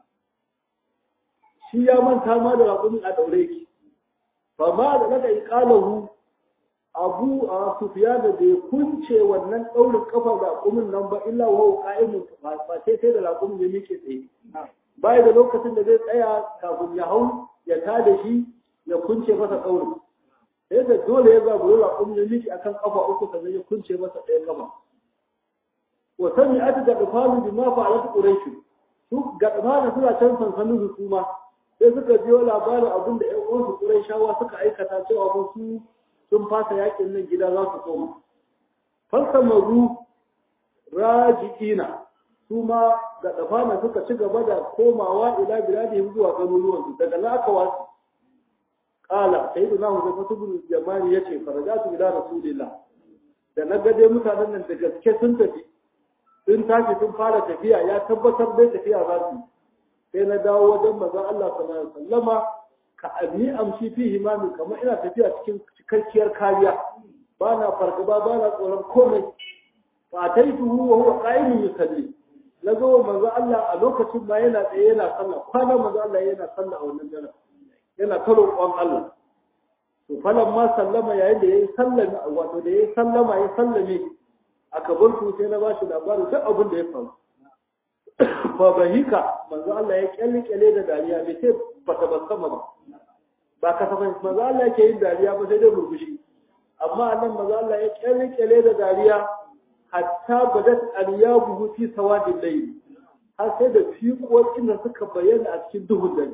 shi ya manta ma da raƙumin a ɗaure ki ba ma da naka iƙalahu abu a sufiya da bai kunce wannan ɗaurin ƙafar raƙumin nan ba illa wa ƙa'imun ba sai sai da raƙumin ya miƙe tsaye baya da lokacin da zai tsaya kafin ya hau ya tada shi ya kunce masa ɗaurin sai da dole ya zabu raƙumin ya miƙe akan ƙafa uku sannan ya kunce masa ɗaya ƙafa wa sani ati da ƙafalu bi ma fa'alat quraish su ga ƙafana suna can sansanin hukuma sai suka biyo labarin abin da ƴan uwansu Qurayshawa suka aikata cewa ba su sun fasa yakin nan gida za su koma. Falsamaru raji'ina su ma ga dafana suka ci gaba da komawa ila biladihim zuwa garuruwansu daga nan aka wasu. Kala sai da nahu da fatubun jamani ya ce farajatu ila rasulillah da na gade mutanen nan da gaske sun tafi sun tashi sun fara tafiya ya tabbatar dai tafiya za su yi. sai na dawo wajen manzon Allah sallallahu alaihi wasallama ka abi amshi fi himami kamar ina tafiya cikin cikakkiyar kariya ba na fargaba ba na tsoron komai fa taituhu wa huwa qa'imun yusalli na zo manzon Allah a lokacin ma yana tsaye yana sallah kwana manzon Allah yana sallah a wannan dare yana ta roƙon Allah to falan ma sallama yayin da yayi sallama wato da yayi sallama ya sallame aka bar su sai na ba shi labarin duk abin da ya faru fa bahika manzo Allah ya kyalkyale da dariya bai sai bata basama ba ba ka safai manzo Allah yake yin dariya ba sai dai murmushi amma nan manzo Allah ya kyalkyale da dariya hatta badat aliyabu fi sawadil layl har sai da fiƙoƙin da suka bayyana a cikin duhun dare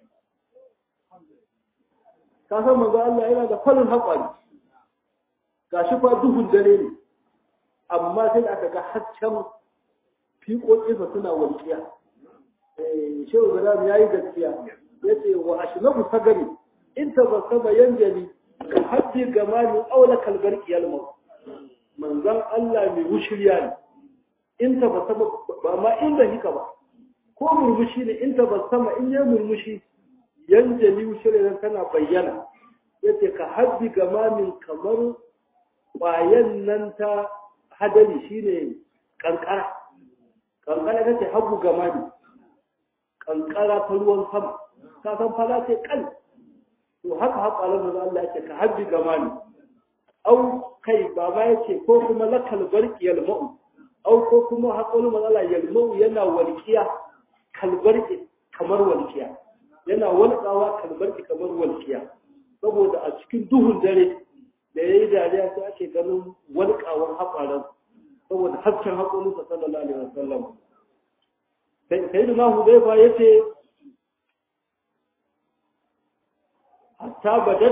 ka san manzo Allah yana da farin haƙari gashi fa duhun dare ne amma sai da aka ga hasken fiƙoƙinsa suna walƙiya. Shehu Ibrahim ya yi gaskiya, ya ce wa ashinabu sagari, in ta ba saba yanjali, ka haddi gama ni aula kalbar kiyalmau. Manzan Allah mai wushirya ne, in ta ba saba ba ma inda hika ba, ko murmushi ne in ta ba sama in ya murmushi yanjali wushirya tana bayyana. Ya ce ka haddi gama min kamar ƙwayan nan ta hadari shine kankara. kankara ta ce hagu gama ne kankara ta ruwan sama ka san fala ce kan to haka haka alamun da Allah yake ka habbi gama ne au kai baba yake ko kuma lakal barki yalma'u au ko kuma haƙolin matsala yalma'u yana walƙiya kalbarki kamar walƙiya yana walƙawa kalbarki kamar walƙiya saboda a cikin duhun dare da ya yi dariya sai ake ganin walƙawar haƙaran saboda hasken haƙolinsa sallallahu alaihi wasallam sai da nahu zai ba ya ce hatta badat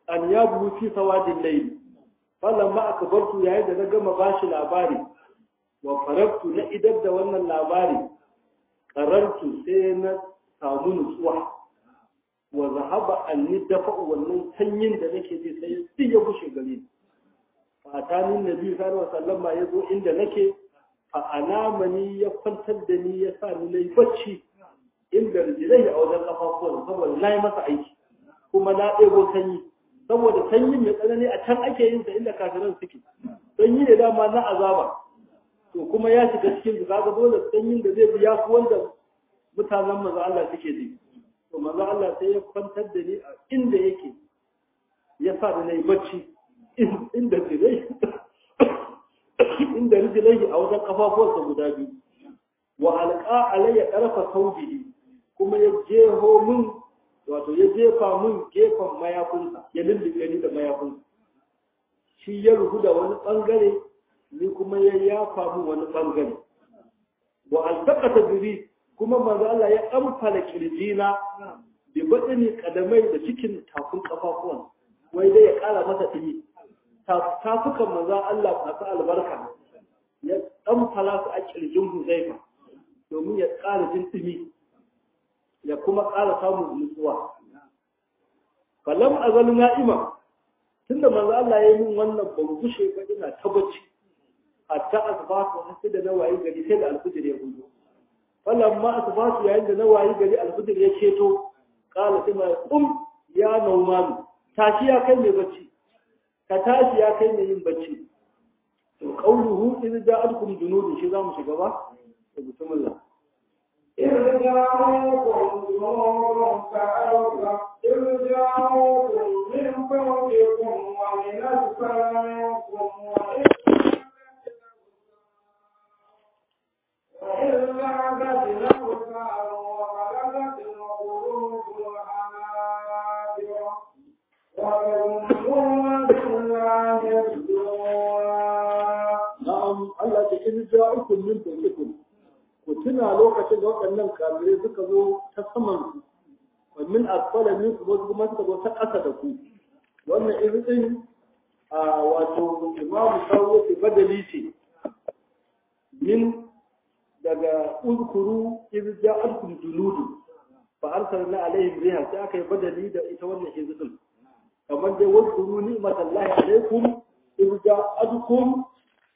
an yabu fi sawadin layl fallan ma akbartu yayin da na gama bashi labari wa farabtu na idar da wannan labari qarartu sai na samu nutsuwa wa zahaba anni dafa wannan sanyin da nake ji sai duk ya bushe gare ni fatanin nabi sallallahu alaihi wasallam ya zo inda nake fa anamani ya kwantar da ni ya sa ni nayi bacci inda rijilai a wajen kafafuwan saboda na yi masa aiki kuma na ɗebo sanyi saboda sanyin mai tsanani a can ake yin sa inda kafiran suke sanyi ne dama na azaba to kuma ya shiga cikin su kaga dole sanyin da zai biya ku wanda mutanen manzo Allah suke ji to manzo Allah sai ya kwantar da ni a inda yake ya sa ni nayi bacci inda rijilai inda rijilai a wajen kafafuwansa guda biyu wa alqa alayya tarfa tawbihi kuma ya jeho min wato ya jefa min gefen mayafinsa ya lullube ni da mayafinsa shi ya ruhu da wani bangare ni kuma ya yafa min wani bangare wa altaqata bihi kuma manzo Allah ya amfala kirjina bi badani kadamai da cikin tafin kafafuwan wai dai ya kara masa dimi tafukan manzo Allah masu albarka ya amfala su a kirjin Huzaifa domin ya ƙara jin ɗumi ya kuma ƙara samun nutsuwa. Falam azal na'ima tunda manzo Allah ya yi min wannan ban gushe ba ina ta bacci hatta asbatu sai da nawayi gari sai da alfijir ya gudu. Falam ma asbatu yayin da nawayi gari alfijir ya ceto qala sai mai kum ya naumanu tashi ya kai mai bacci ka tashi ya kai mai yin bacci to qauluhu idza ja'alkum junudun shi zamu shiga ba بسم الله إذ جاءوكم جنود فأوفى إذ جاءوكم من فوقكم ومن أسفل منكم وإذ وإذ زاغت الأبصار وبلغت القلوب الحناجر وظنوا بالله الظنونا نعم الله إذ جاءوكم من فوقكم ku tuna lokacin da waɗannan kafirai suka zo ta saman ku wa min asfala min ku wasu kuma suka zo ta ƙasa da ku wannan irin a wato imamu sawo ce badali ce min daga uzkuru iz ja'alkum junudu fa arsalna alaihim riha sai aka yi badali da ita wannan izin kamar dai wazkuru ni'matallahi alaikum iz ja'alkum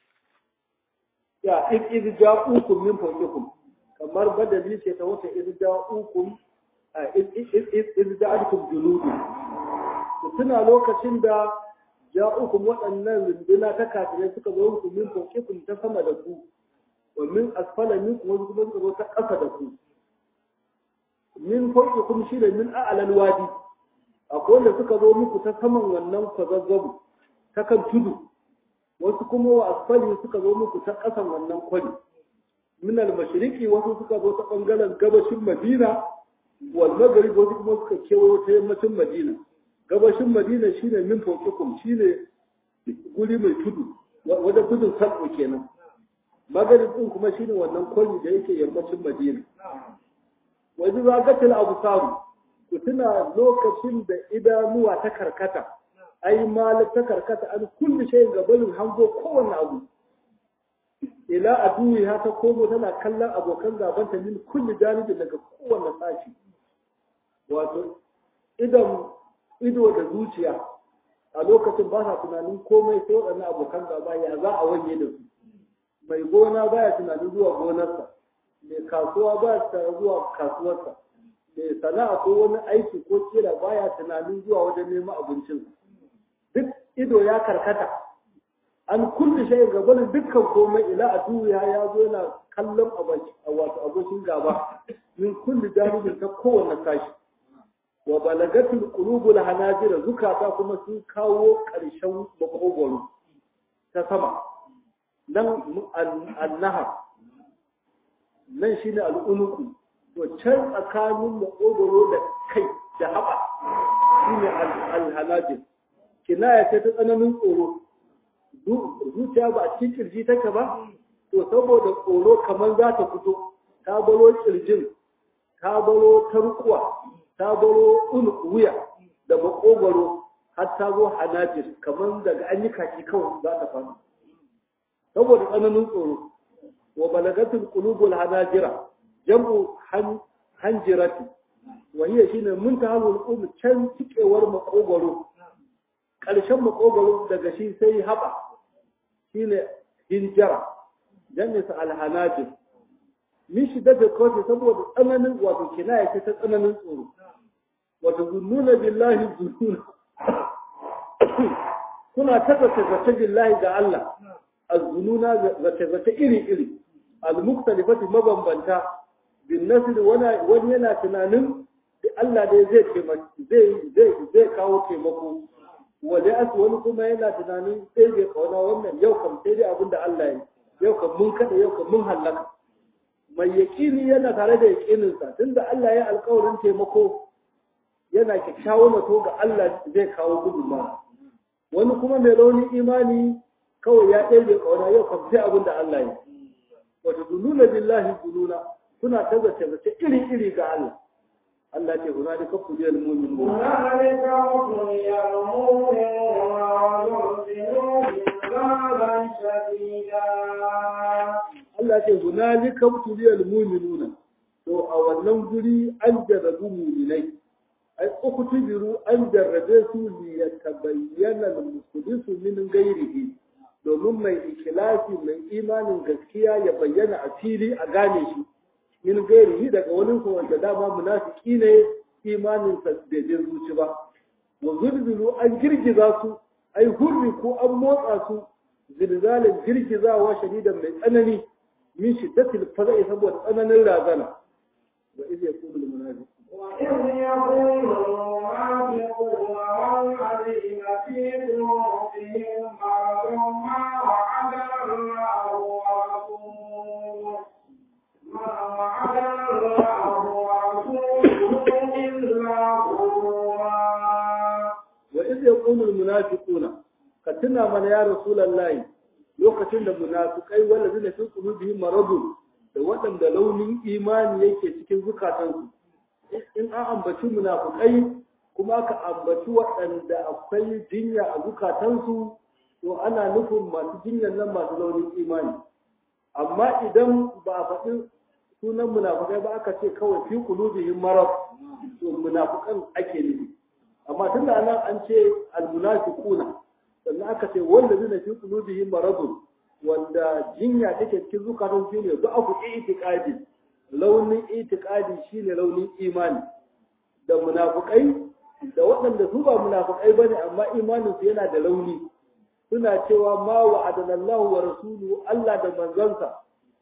ya iz ja'ukum min fawqikum kamar badali ce ta wata iz ja'ukum iz ja'alkum junudu to tuna lokacin da ja'ukum waɗannan runduna ta kafirai suka zo muku min fawqikum ta sama da ku wa min asfala minkum wasu kuma suka zo ta ƙasa da ku min fawqikum shi da min a'lal wadi akwai wanda suka zo muku ta saman wannan kwazazzabu ta kan tudu wasu kuma wa asfali suka zo muku ta ƙasan wannan kwari min al-mashriqi wasu suka zo ta bangaren gabashin Madina wal maghrib wasu kuma suka kewayo ta yammacin Madina gabashin Madina shine min fawqikum shine guri mai tudu wajen tudun sarko kenan maghrib din kuma shine wannan kwari da yake yammacin Madina wajen zagatul absar ku tuna lokacin da idanuwa ta karkata ai malik ta karkata an kulli shayin gabanin hango kowanne abu ila aduwi ha ta komo tana kallon abokan gabanta min kulli janibin daga kowanne sashi wato idan ido da zuciya a lokacin ba sa tunanin komai sai waɗannan abokan gaba ya za a wanye da su mai gona baya tunanin zuwa gonarsa mai kasuwa baya tunanin zuwa kasuwarsa mai sana'a ko wani aiki ko kira baya tunanin zuwa wajen neman abincinsa duk ido ya karkata an kulle shi gabanin dukkan komai ila a duniya ya zo yana kallon a wato abokin gaba min kulli janibin ta kowanne sashi wa balagatul qulubul hanajira zukata kuma sun kawo ƙarshen makogoro ta sama nan annaha nan shine al'unuku to can tsakanin makogoro da kai da haɓa shine al-hanajir kinaya ce ta tsananin tsoro zuciya ba a cikin kirji take ba to saboda tsoro kamar za ta fito ta baro kirjin ta baro tarkuwa ta baro wuya da makogwaro har ta zo hanajir kamar daga an yi kaki kawai za ta faɗi saboda tsananin tsoro wa balagatul qulubul hanajira jam'u hanjirati wa hiya shine muntahul qulub can cikewar makogoro ƙarshen makogoro daga shi sai haɓa shine hinjara jannisa alhanajir min shiddati kawai saboda tsananin wato kinaya ce ta tsananin tsoro wato zunnuna billahi zununa kuna ta zace billahi ga Allah az-zununa zace iri iri al-mukhtalifati mabambanta bin nasr wani yana tunanin Allah dai zai zai zai zai kawo taimako wale as wani kuma yana tunanin sai bai kauna wannan yau kam sai dai abinda Allah ya yau kam mun kada yau kam mun halaka mai yaƙini yana tare da yaƙininsa tunda Allah ya alƙawarin taimako yana kyakkyawan zato ga Allah zai kawo gudunmawa wani kuma mai raunin imani kawai ya ɗaya kauna yau kam sai abin da Allah ya wata dununa billahi dununa suna ta zace zace iri iri ga Allah Allah ce huna da kafu biyar mumin mu هنالك ابتلي المؤمنون عذابا شديدا Allah ce hunalika butuliyal mu'minuna to a wannan guri an jarrabu mu'minai ai uktubiru an jarrabe su li yatabayyana al-mukhlisu min ghairihi domin mai ikhlasi mai imanin gaskiya ya bayyana a fili a gane shi min ghairihi daga wani ko wanda dama munafiki ne imanin sa bai je zuci ba wa zulzulu an girgiza su ai hurri ko an motsa su zilzalin girgizawa shadidan mai tsanani min shiddatil faza'i saboda tsananin razana wa iz yaqulu al munafiqun وإذ يقول المنافقون والذين في قلوبهم مرض ما وعدنا الله ورسوله ما وعدنا الله ورسوله إلا غرورا wa iz yaqulu al munafiquna ka tuna mana ya rasulullahi lokacin da munafikai wallazina fi qulubihim maradun da waɗanda launin imani yake cikin zukatansu in an ambaci munafukai kuma aka ambaci waɗanda akwai jinya a zukatansu to ana nufin masu jinyar nan masu launin imani amma idan ba a faɗi sunan munafukai ba aka ce kawai fi qulubihim marad to munafukan ake nufi amma tun da nan an ce almunafiquna sannan aka ce wanda zai fi qulubihim maradun wanda jinya take cikin zukatan su ne da aku itiqadi launin itiqadi shine launin imani da munafukai da waɗanda su ba munafukai bane amma imanin su yana da launi suna cewa ma wa'adana Allah wa rasuluhu Allah da manzansa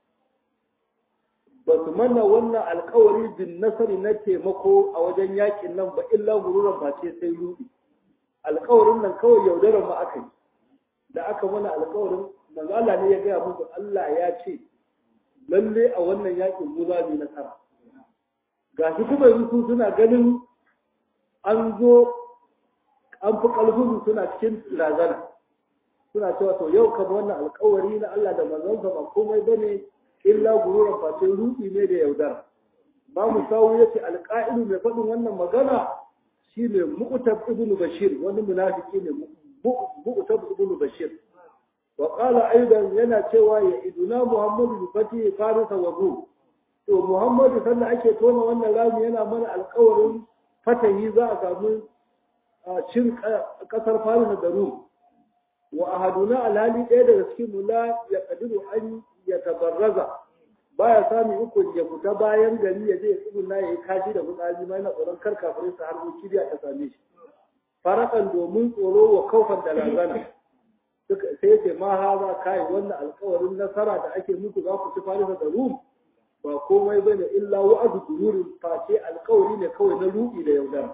ba su mana wannan alkawari bin nasari na taimako a wajen yakin nan ba illa gururan ba ce sai rudi alkawarin nan kawai yaudarar mu aka yi da aka mana alkawarin manzo Allah ne ya gaya musu Allah ya ce lalle a wannan yakin mu za mu yi nasara gashi kuma yanzu suna ganin an zo an fi ƙarfin suna cikin razana suna cewa to yau kama wannan alkawari na Allah da manzonsa ba komai bane illa gururan face ruɗi ne da yaudara ba mu sawu yace alƙa'ilu mai faɗin wannan magana shine mu'tab ibnu bashir wani munafiki ne mu'tab ibnu bashir wa qala aidan yana cewa ya iduna muhammadu bi fati farisa wa rum to muhammadu sanda ake tona wannan rami yana mana alƙawarin fatahi za a samu cin ƙasar farisa da rum wa ahaduna alhali ɗaya daga cikin mu la ya kadiru an ya tabarraza baya sami uku ya fita bayan gari ya je ya tsibin na ya yi kashi da fitsari ma yana tsoron kar kafirai su har kiriya ta same shi farakan domin tsoro wa kaufan da razana sai ya ce ma haza kai wannan alkawarin nasara da ake muku za ku ci farisa da rum ba komai bane illa wa'adu dururin face alkawari ne kawai na ruɗi da yaudara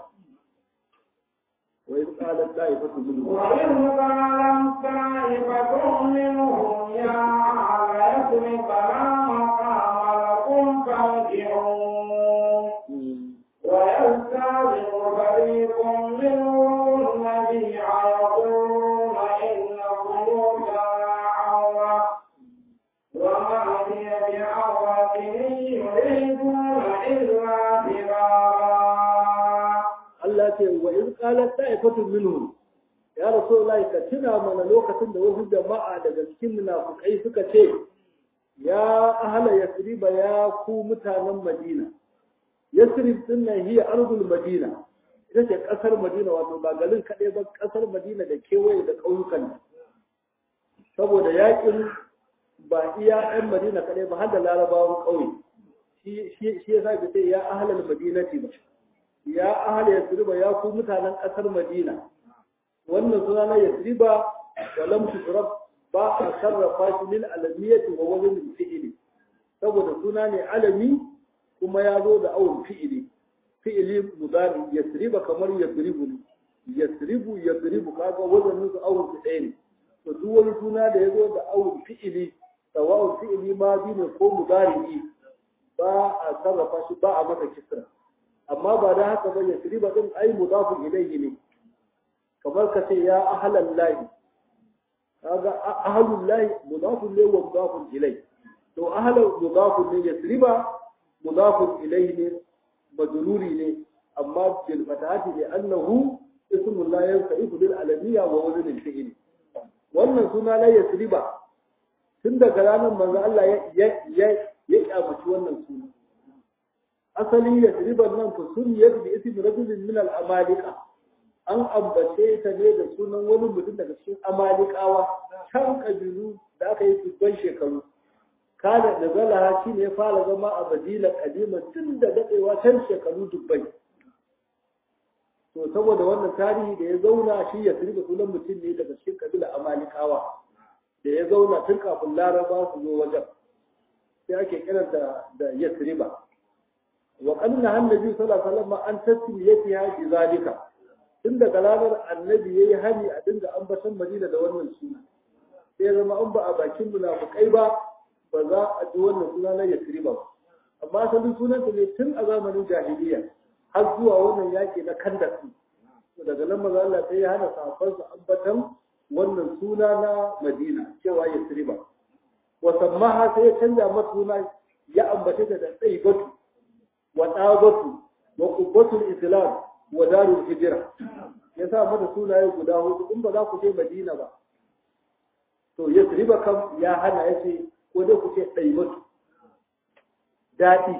وإذ قالت طائفة منهم وإذ قالت طائفة منهم يا أهل يثرب لا مقام لكم فارجعون ويستعذب فريق منهم النبي يقولون إن بيوتنا عورة وما هي بعورة إن يريدون إلا فرارا Allah ce wa in qalat ta'ifatun minhum ya rasulullahi ka tuna mana lokacin da wasu jama'a daga cikin munafukai suka ce ya ahla yasriba ya ku mutanen madina yasrib din nan hiya ardul madina ita ce kasar madina wato ba garin kaɗai ba kasar madina da kewaye da ƙauyukan saboda yakin ba iya ɗan madina kaɗai ba har da larabawan ƙauye shi ya sa ce ya ahlal madinati ba ya ahla yasriba ya ku mutanen kasar madina wannan suna na yasriba wa lam tusrab ba a sarrafa shi min alamiyati wa wazn fi'ili saboda suna ne alami kuma ya zo da awon fi'ili fi'ili mudari yasriba kamar yasribu ne yasribu yasribu kaga wazanin su awon su ɗaya ne to duk wani suna da ya zo da awon fi'ili sawa'un fi'ili ma bi ne ko mudari ba a sarrafa shi ba a masa kisra amma ba da haka ba yasriba din ai mudafun ilayhi ne kamar ka ce ya ahlal lahi kaga ahlul lahi mudafun ne wa mudafun ilay to ahlul mudafun ne yasriba mudafun ilayhi ne majruri ne amma bil fatahati li annahu ismu la yansa'ifu bil alamiyya wa wazn al fi'l wannan suna na yasriba tun daga ranar manzo Allah ya ya ya kyamaci wannan suna asali yasriban nan fa sunniyat bi ismi rajulin min al amalika an ambace ta ne da sunan wani mutum daga cikin amalikawa can kabilu da aka yi dubban shekaru kada da zalaha shi ne ya fara zama a madina kadima tun da daɗewa can shekaru dubbai to saboda wannan tarihi da ya zauna shi ya sirba sunan mutum ne daga cikin kabila amalikawa da ya zauna tun kafin laraba su zo wajen sai ake kiranta da yasriba wa qanna annabi sallallahu alaihi wasallam an tasmiyatiha bi zalika tun daga ranar annabi ya yi hani a dinga ambatan madina da wannan suna sai zama an ba a bakin munafukai ba ba za a ji wannan suna na yasri ba amma asalin sunanta ne tun a zamanin jahiliya har zuwa wannan yaƙi na kandaki daga nan maza Allah sai ya hana sahabbansa ambatan wannan suna na madina cewa yasri ba wa sammaha sai ya canja mata suna ya ambace ta da tsaibatu wa tsabatu wa qubbatul islam wa darul hijira ya sa mata sunaye guda hudu in ba za ku je madina ba to ya riba kam ya hana ya ce ko dai ku ce ɗaimatu daɗi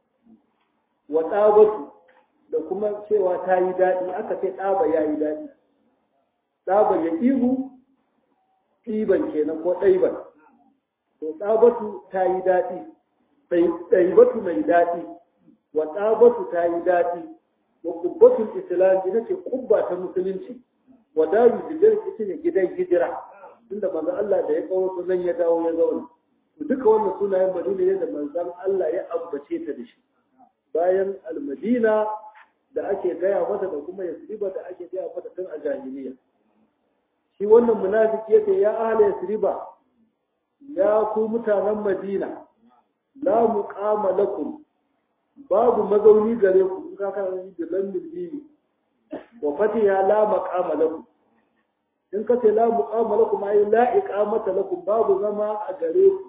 wa ɗabatu da kuma cewa ta yi daɗi aka ce ɗaba ya yi daɗi ɗaba ya ihu ɗiban kenan ko ɗaiban to ɗabatu ta yi daɗi ɗaibatu mai daɗi wa ɗabatu ta yi daɗi wa kubbatul islam ita ce kubba ta musulunci wa daru hijira ita ne gidan hijira tunda manzo Allah da ya kawo nan ya dawo ya zauna duka wannan sunayen madina ne da manzon Allah ya ambace ta da shi bayan almadina da ake gaya mata da kuma yasriba da ake gaya mata tun a jahiliya shi wannan munafiki yake ya ahla yasriba ya ku mutanen madina la muqama lakum babu mazauni gare ku in ka kana da lambil bibi wa fatiha la maqama lakum in ka ce la muqama lakum ay la iqamata lakum babu zama a gare ku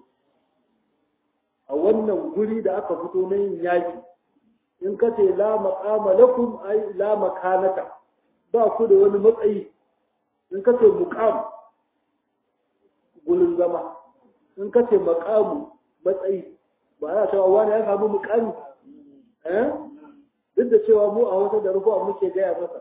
a wannan guri da aka fito na yin yaki in ka ce la maqama lakum ay la makanata ba ku da wani matsayi in ka ce muqam gurin zama in ka ce maqamu matsayi ba ya cewa wani ya samu muqami duk da cewa mu a wata da rufuwa muke gaya masa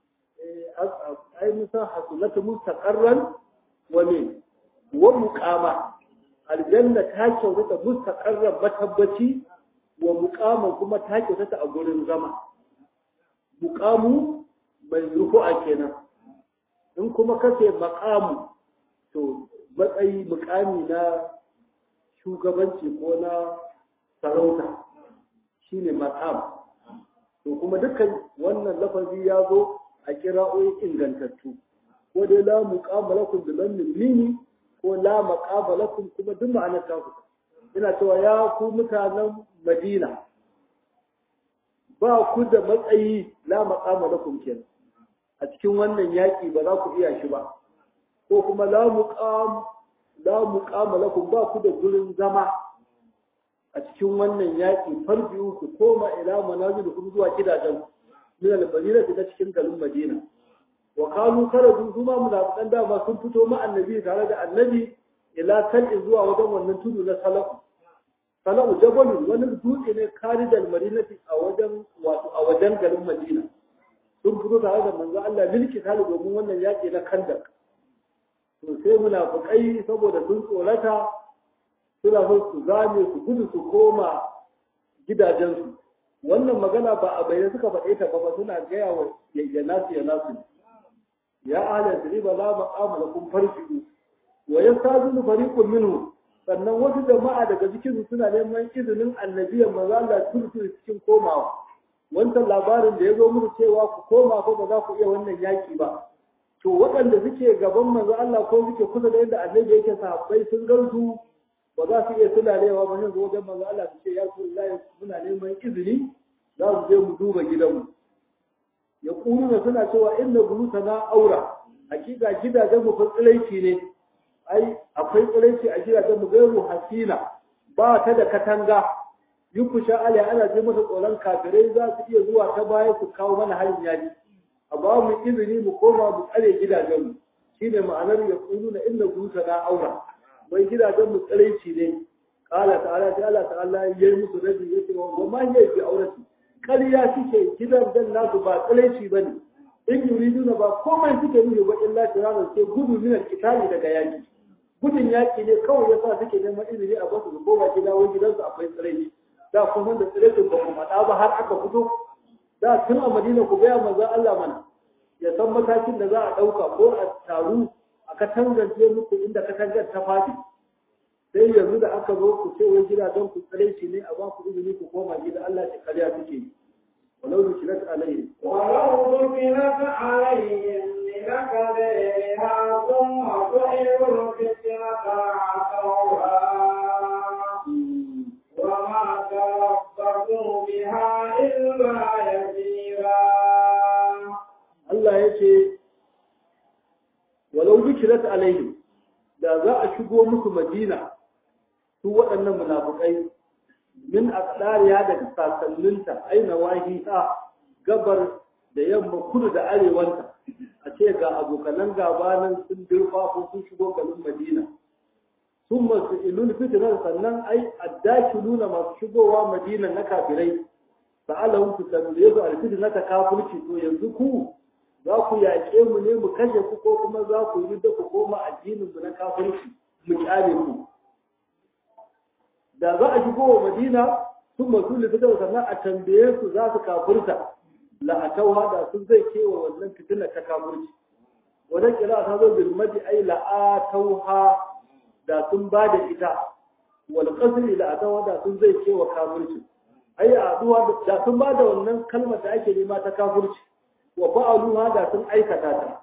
ai musa hasulatu mustaqarran wa min wa muqama aljanna ta kyautata mustaqarran matabbaci wa muqaman kuma ta kyautata a gurin zama muqamu mai rufu'a kenan in kuma kace maqamu to matsayi muqami na shugabanci ko na sarauta shine maqam to kuma dukkan wannan lafazi ya zo a kira'o'i ingantattu ko dai la muqama lakum bi lammin mini ko la maqama lakum kuma duk ma'anar ta ku ina cewa ya ku mutanen Madina ba ku da matsayi la maqama lakum kenan a cikin wannan yaki ba za ku iya shi ba ko kuma la muqam la muqama lakum ba ku da gurin zama a cikin wannan yaƙi farbiyu ku koma ila manazilukum zuwa gidajen min al-madina ta cikin garin Madina wa kanu karatu su ma munafiqan dama sun fito ma annabi tare da annabi ila tal'i zuwa wajen wannan tudu na sala'u sala'u jabalu wani dutse ne karidal madinati a wajen wato a wajen garin madina sun fito tare da manzo Allah milki tare domin wannan yaki na kandak to sai munafiqai saboda sun tsorata suna so su zame su gudu su koma gidajensu wannan magana ba a bayyana suka faɗe ta ba suna gaya wa ya nasu ya nasu ya ahla riba la maqama lakum farji'u wa yastazinu fariqun minhu sannan wasu jama'a daga cikin suna neman izinin annabiyan manzo Allah turtu cikin komawa wancan labarin da ya zo muku cewa ku koma ko ba za ku iya wannan yaki ba to waɗanda suke gaban manzo Allah ko suke kusa da yadda annabi yake sahabbai sun garzu ba za su iya tunalewa ba yanzu wajen manzo Allah su ce ya Rasulullahi muna neman izini za mu je mu duba gidanmu ya da suna cewa inna buyutana aura hakika gidajen mu fa tsilaici ne ai akwai tsilaici a gidajen mu gairu hasina ba ta da katanga yukusha alai ana je masa tsoron kafirai za su iya zuwa ta baya su kawo mana harin yaji a ba mu izini mu koma mu tsare gidajen mu shine ma'anar ya na inna buyutana aura wai gidajen mu tsilaici ne qala ta'ala ta Allah ta'ala yayi musu rabi yace wa ma hiya bi aurati ƙarya suke gidan dan nasu ba tsalaici ba ne in yuridu na ba komai suke nuna ba illa tiranar ke gudu min kitali daga yaki gudun yaki ne kawai yasa suke neman izini a basu su koma gida wai gidansu akwai tsalaici da kuma da tsalaicin ba ku faɗa ba har aka fito da tun a madina ku gaya manzon Allah mana ya san matakin da za a ɗauka ko a taru a katangance muku inda katangar ta faɗi sai yanzu da aka zo ku ce wai gidajen ku tsaraici ne a ba ku izini ku koma gida Allah ya karya suke yi walau da kirat alayhi ولو ذكرت عليهم لنكبرها ثم سئلوا الفتنة عتوها وما تربصوا بها إلا يسيرا Allah ya ce walau zikirat alaihim da za a shigo musu madina su waɗannan munafukai min aqdariya da sasanninta aina wahiha gabar da yamma kudu da arewanta a ce ga abokanan gaba nan sun dirfa ko sun shigo garin madina sun masu ilul fitinar sannan ai addakiluna masu shigowa madina na kafirai sa'alahum ku tambaye su alfitina ta kafirci to yanzu ku za ku yaƙe mu ne mu kashe ku ko kuma za ku yi da ku koma addinin mu na kafirci mu kyale ku da za a shigo wa madina sun masu lifitar sannan a tambaye su za su kafirta la'atauha da sun zai kewa wannan fitina ta kafirci wannan kira ta zo bil madi ai la'atauha da sun ba da ita wal qasri la'atauha da sun zai kewa kafirci ai aduwa da sun ba da wannan kalmar da ake nema ta kafirci wa fa'aluha da sun aikata ta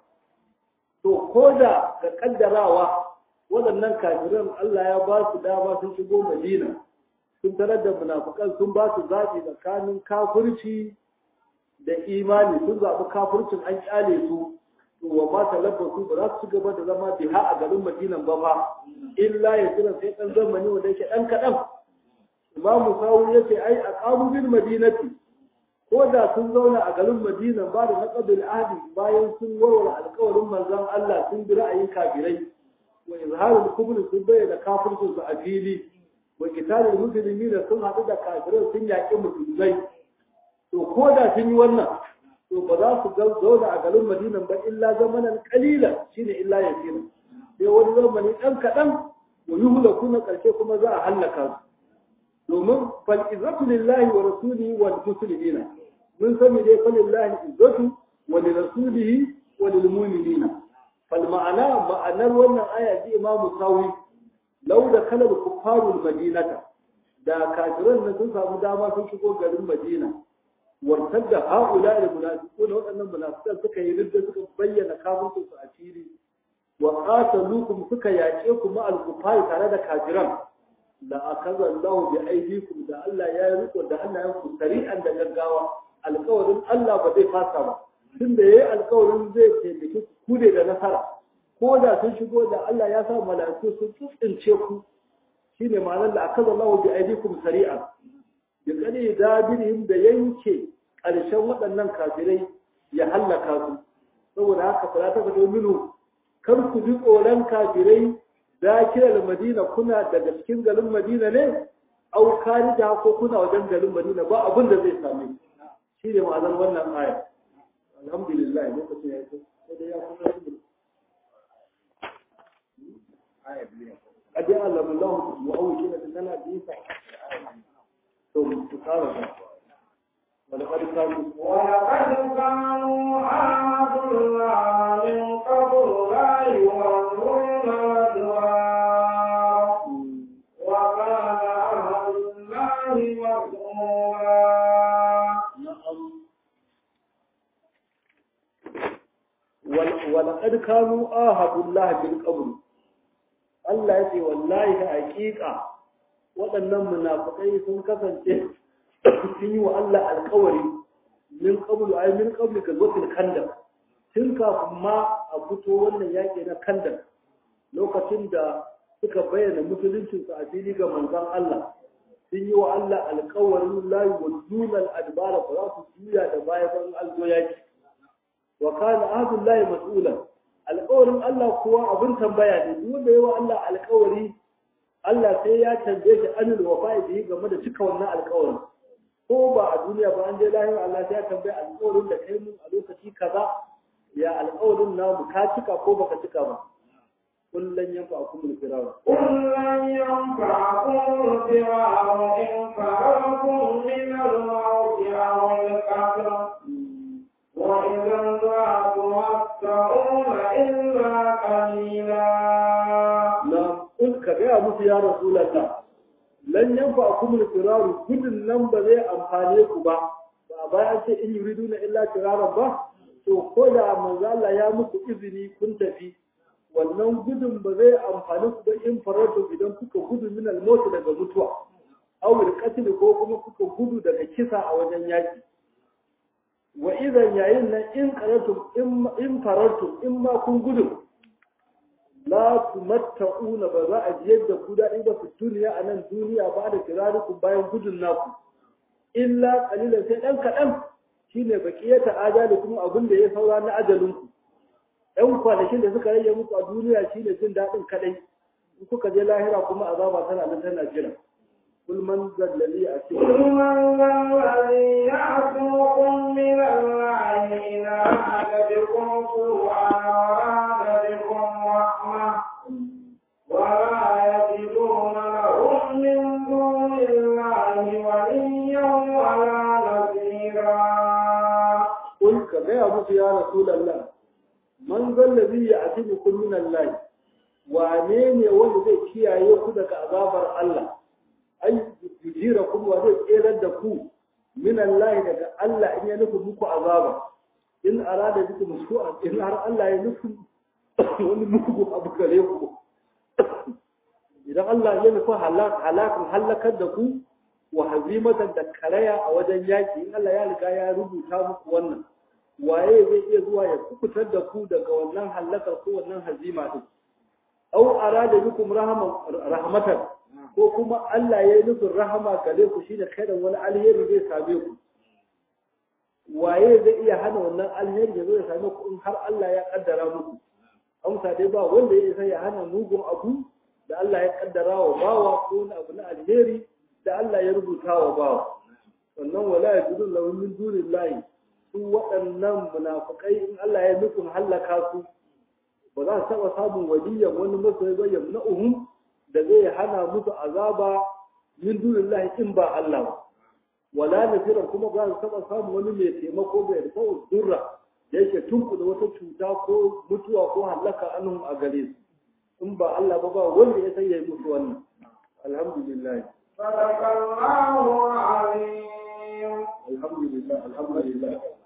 to ko da ga kaddarawa waɗannan kafiran Allah ya ba su dama sun shigo Madina sun tarar da munafukan sun ba su zaɓi tsakanin kafirci da imani sun zaɓi kafircin an kyale su to wa ma talabbasu ba za su ci gaba da zama biha a garin Madinan ba fa illa ya jira sai ɗan zamani wanda yake ɗan kaɗan Imam Sawu ya ce ai a ƙamurin Madinati ko da sun zauna a garin Madina ba da naqabil ahdi bayan sun warware alƙawarin manzon Allah sun bi ra'ayin kafirai wa izharul kubri sun bayyana kafircin su a fili wa qitalul muslimin sun haɗu da kafirai sun yaƙi musulmai to ko da sun yi wannan to ba za su zauna a garin Madina ba illa zamanan qalilan shine illa yasira sai wani zamani ɗan kaɗan wa yuhlaku na ƙarshe kuma za a hallaka su domin fal izzatu lillahi wa rasulihi wal muslimina mun sani dai fa lillahi izzatu wa li rasulihi wa lil mu'minina fal ma'ana ma'anar wannan aya ji imam sawi law da kalal kuffarul madinata da kafiran nan sun samu dama sun shigo garin madina wartadda haula al munafiquna waɗannan munafiqan suka yi ridda suka bayyana kafircin su a fili wa qatalukum suka yaƙe ku ma al kuffar tare da kafiran la akaza Allah bi aidikum da Allah ya riko da Allah ya ku sari'an da gaggawa alƙawarin Allah ba zai fasa ba tunda yayi alƙawarin zai taimake ku ne da nasara ko da sun shigo da Allah ya sa mala'iku sun tsince ku shine ma'anar da akaza Allah bi aidikum sari'an bi kadi dabirihim da yanke ƙarshen waɗannan kafirai ya hallaka su saboda haka fala ta fito minu kar ku ji tsoron kafirai dakiral madina kuna daga cikin garin madina ne au karija ko kuna wajen garin madina ba abin da zai same shi ne ma'anar wannan aya alhamdulillah lokacin ya yi sai dai ya kuma قد يعلم الله مؤوكين لنا بيسا ثم تقارب ولقد كانوا ولقد كانوا عاهدوا الله من قبل لا يولون الأدبار وكان عهد الله مسؤولا نعم ول- ولقد كانوا آهدوا الله من قبل Allah ya ce wallahi da hakika waɗannan munafukai sun kasance sun yi wa Allah alkawari min qablu ay min qabli ka zotil kandar tun kafin ma a fito wannan yaƙi na kandar lokacin da suka bayyana musuluncinsu a fili ga manzon Allah sun yi wa Allah alkawarin la yuwadduna al-adbara ba za su juya da baya ban alzo yaki wa kana ahdullahi mas'ulan alƙawarin Allah kuwa abin tambaya ne duk wanda yawa Allah alƙawari Allah sai ya tambaye shi anil wafa'i bihi game da cika wannan alƙawarin ko ba a duniya ba an je lahira Allah sai ya tambaye alƙawarin da kai mun a lokaci kaza ya alƙawarin namu ka cika ko baka cika ba kullun yanfa'akum al-firar قل لن ينفعكم الفرار إن فررتم من الموت أو القتل وإذا لا تمتعون إلا قليلا na in ka gaya musu ya rasulallah lan yanfa akum al-firaru gudun nan ba zai amfane ku ba ba bayan ce in yuridu na illa firaran ba to ko da manzo Allah ya muku izini kun tafi wannan gudun ba zai amfani ku ba in farautu idan kuka gudu min al-maut daga mutuwa aw al-qatl ko kuma kuka gudu daga kisa a wajen yaki wa idan yayin nan in qaratu in farautu in ma kun gudu la tumatta'una ba za a jiyar da ku daɗi ba fi duniya a nan duniya ba da kirarikun bayan gudun naku illa kalilan sai ɗan kaɗan shine baqiyata ajali kuma abin da ya saura na ajalinku ɗan kwanakin da suka rage muku a duniya shine jin daɗin kaɗai in kuka je lahira kuma azaba tana nan tana jira kul man zallali a قل cikin من ذا الذي يعصمكم من الله إن أراد بكم سوءا وأراد بكم رحمة ولا يجدون لهم من دون الله وليا ولا نصيرا kul ka gaya musu ya rasulallah man zallazi ya atibukum min Allah wane ne wanda zai kiyaye ku daga azabar Allah ai yujira kuma wa zai tserar da ku min Allah daga Allah in ya nufi muku azaba in arada bikum su'a in har Allah ya nufi wani muku abu gare ku idan Allah ya nufi halakan halakar da ku wa hazimatan da karaya a wajen yaki in Allah ya riga ya rubuta muku wannan waye zai iya zuwa ya kubutar da ku daga wannan halakar ko wannan hazima din au arada bikum rahman rahmatan ko kuma Allah ya yi nufin rahama gare ku shine kaidan wani alheri zai same ku waye zai iya hana wannan alheri ya zo ya same ku in har Allah ya kaddara muku amsa dai ba wanda ya isa ya hana mugun abu da Allah ya kaddara wa bawa ko wani abu na alheri da Allah ya rubuta wa bawa sannan wala ya gudu lahu min dunillahi su waɗannan munafukai in Allah ya nufin hallaka su ba za su taɓa samun waliyan wani masoyi ba ya na uhum da zai hana musu azaba min dunillahi in ba Allah ba wala nasira kuma ba su taɓa samun wani mai taimako bai da fa'u durra da yake tunkuda wata cuta ko mutuwa ko hallaka anhum a gare su in ba Allah ba ba wanda ya san ya yi musu wannan alhamdulillah صدق الله العظيم alhamdulillah alhamdulillah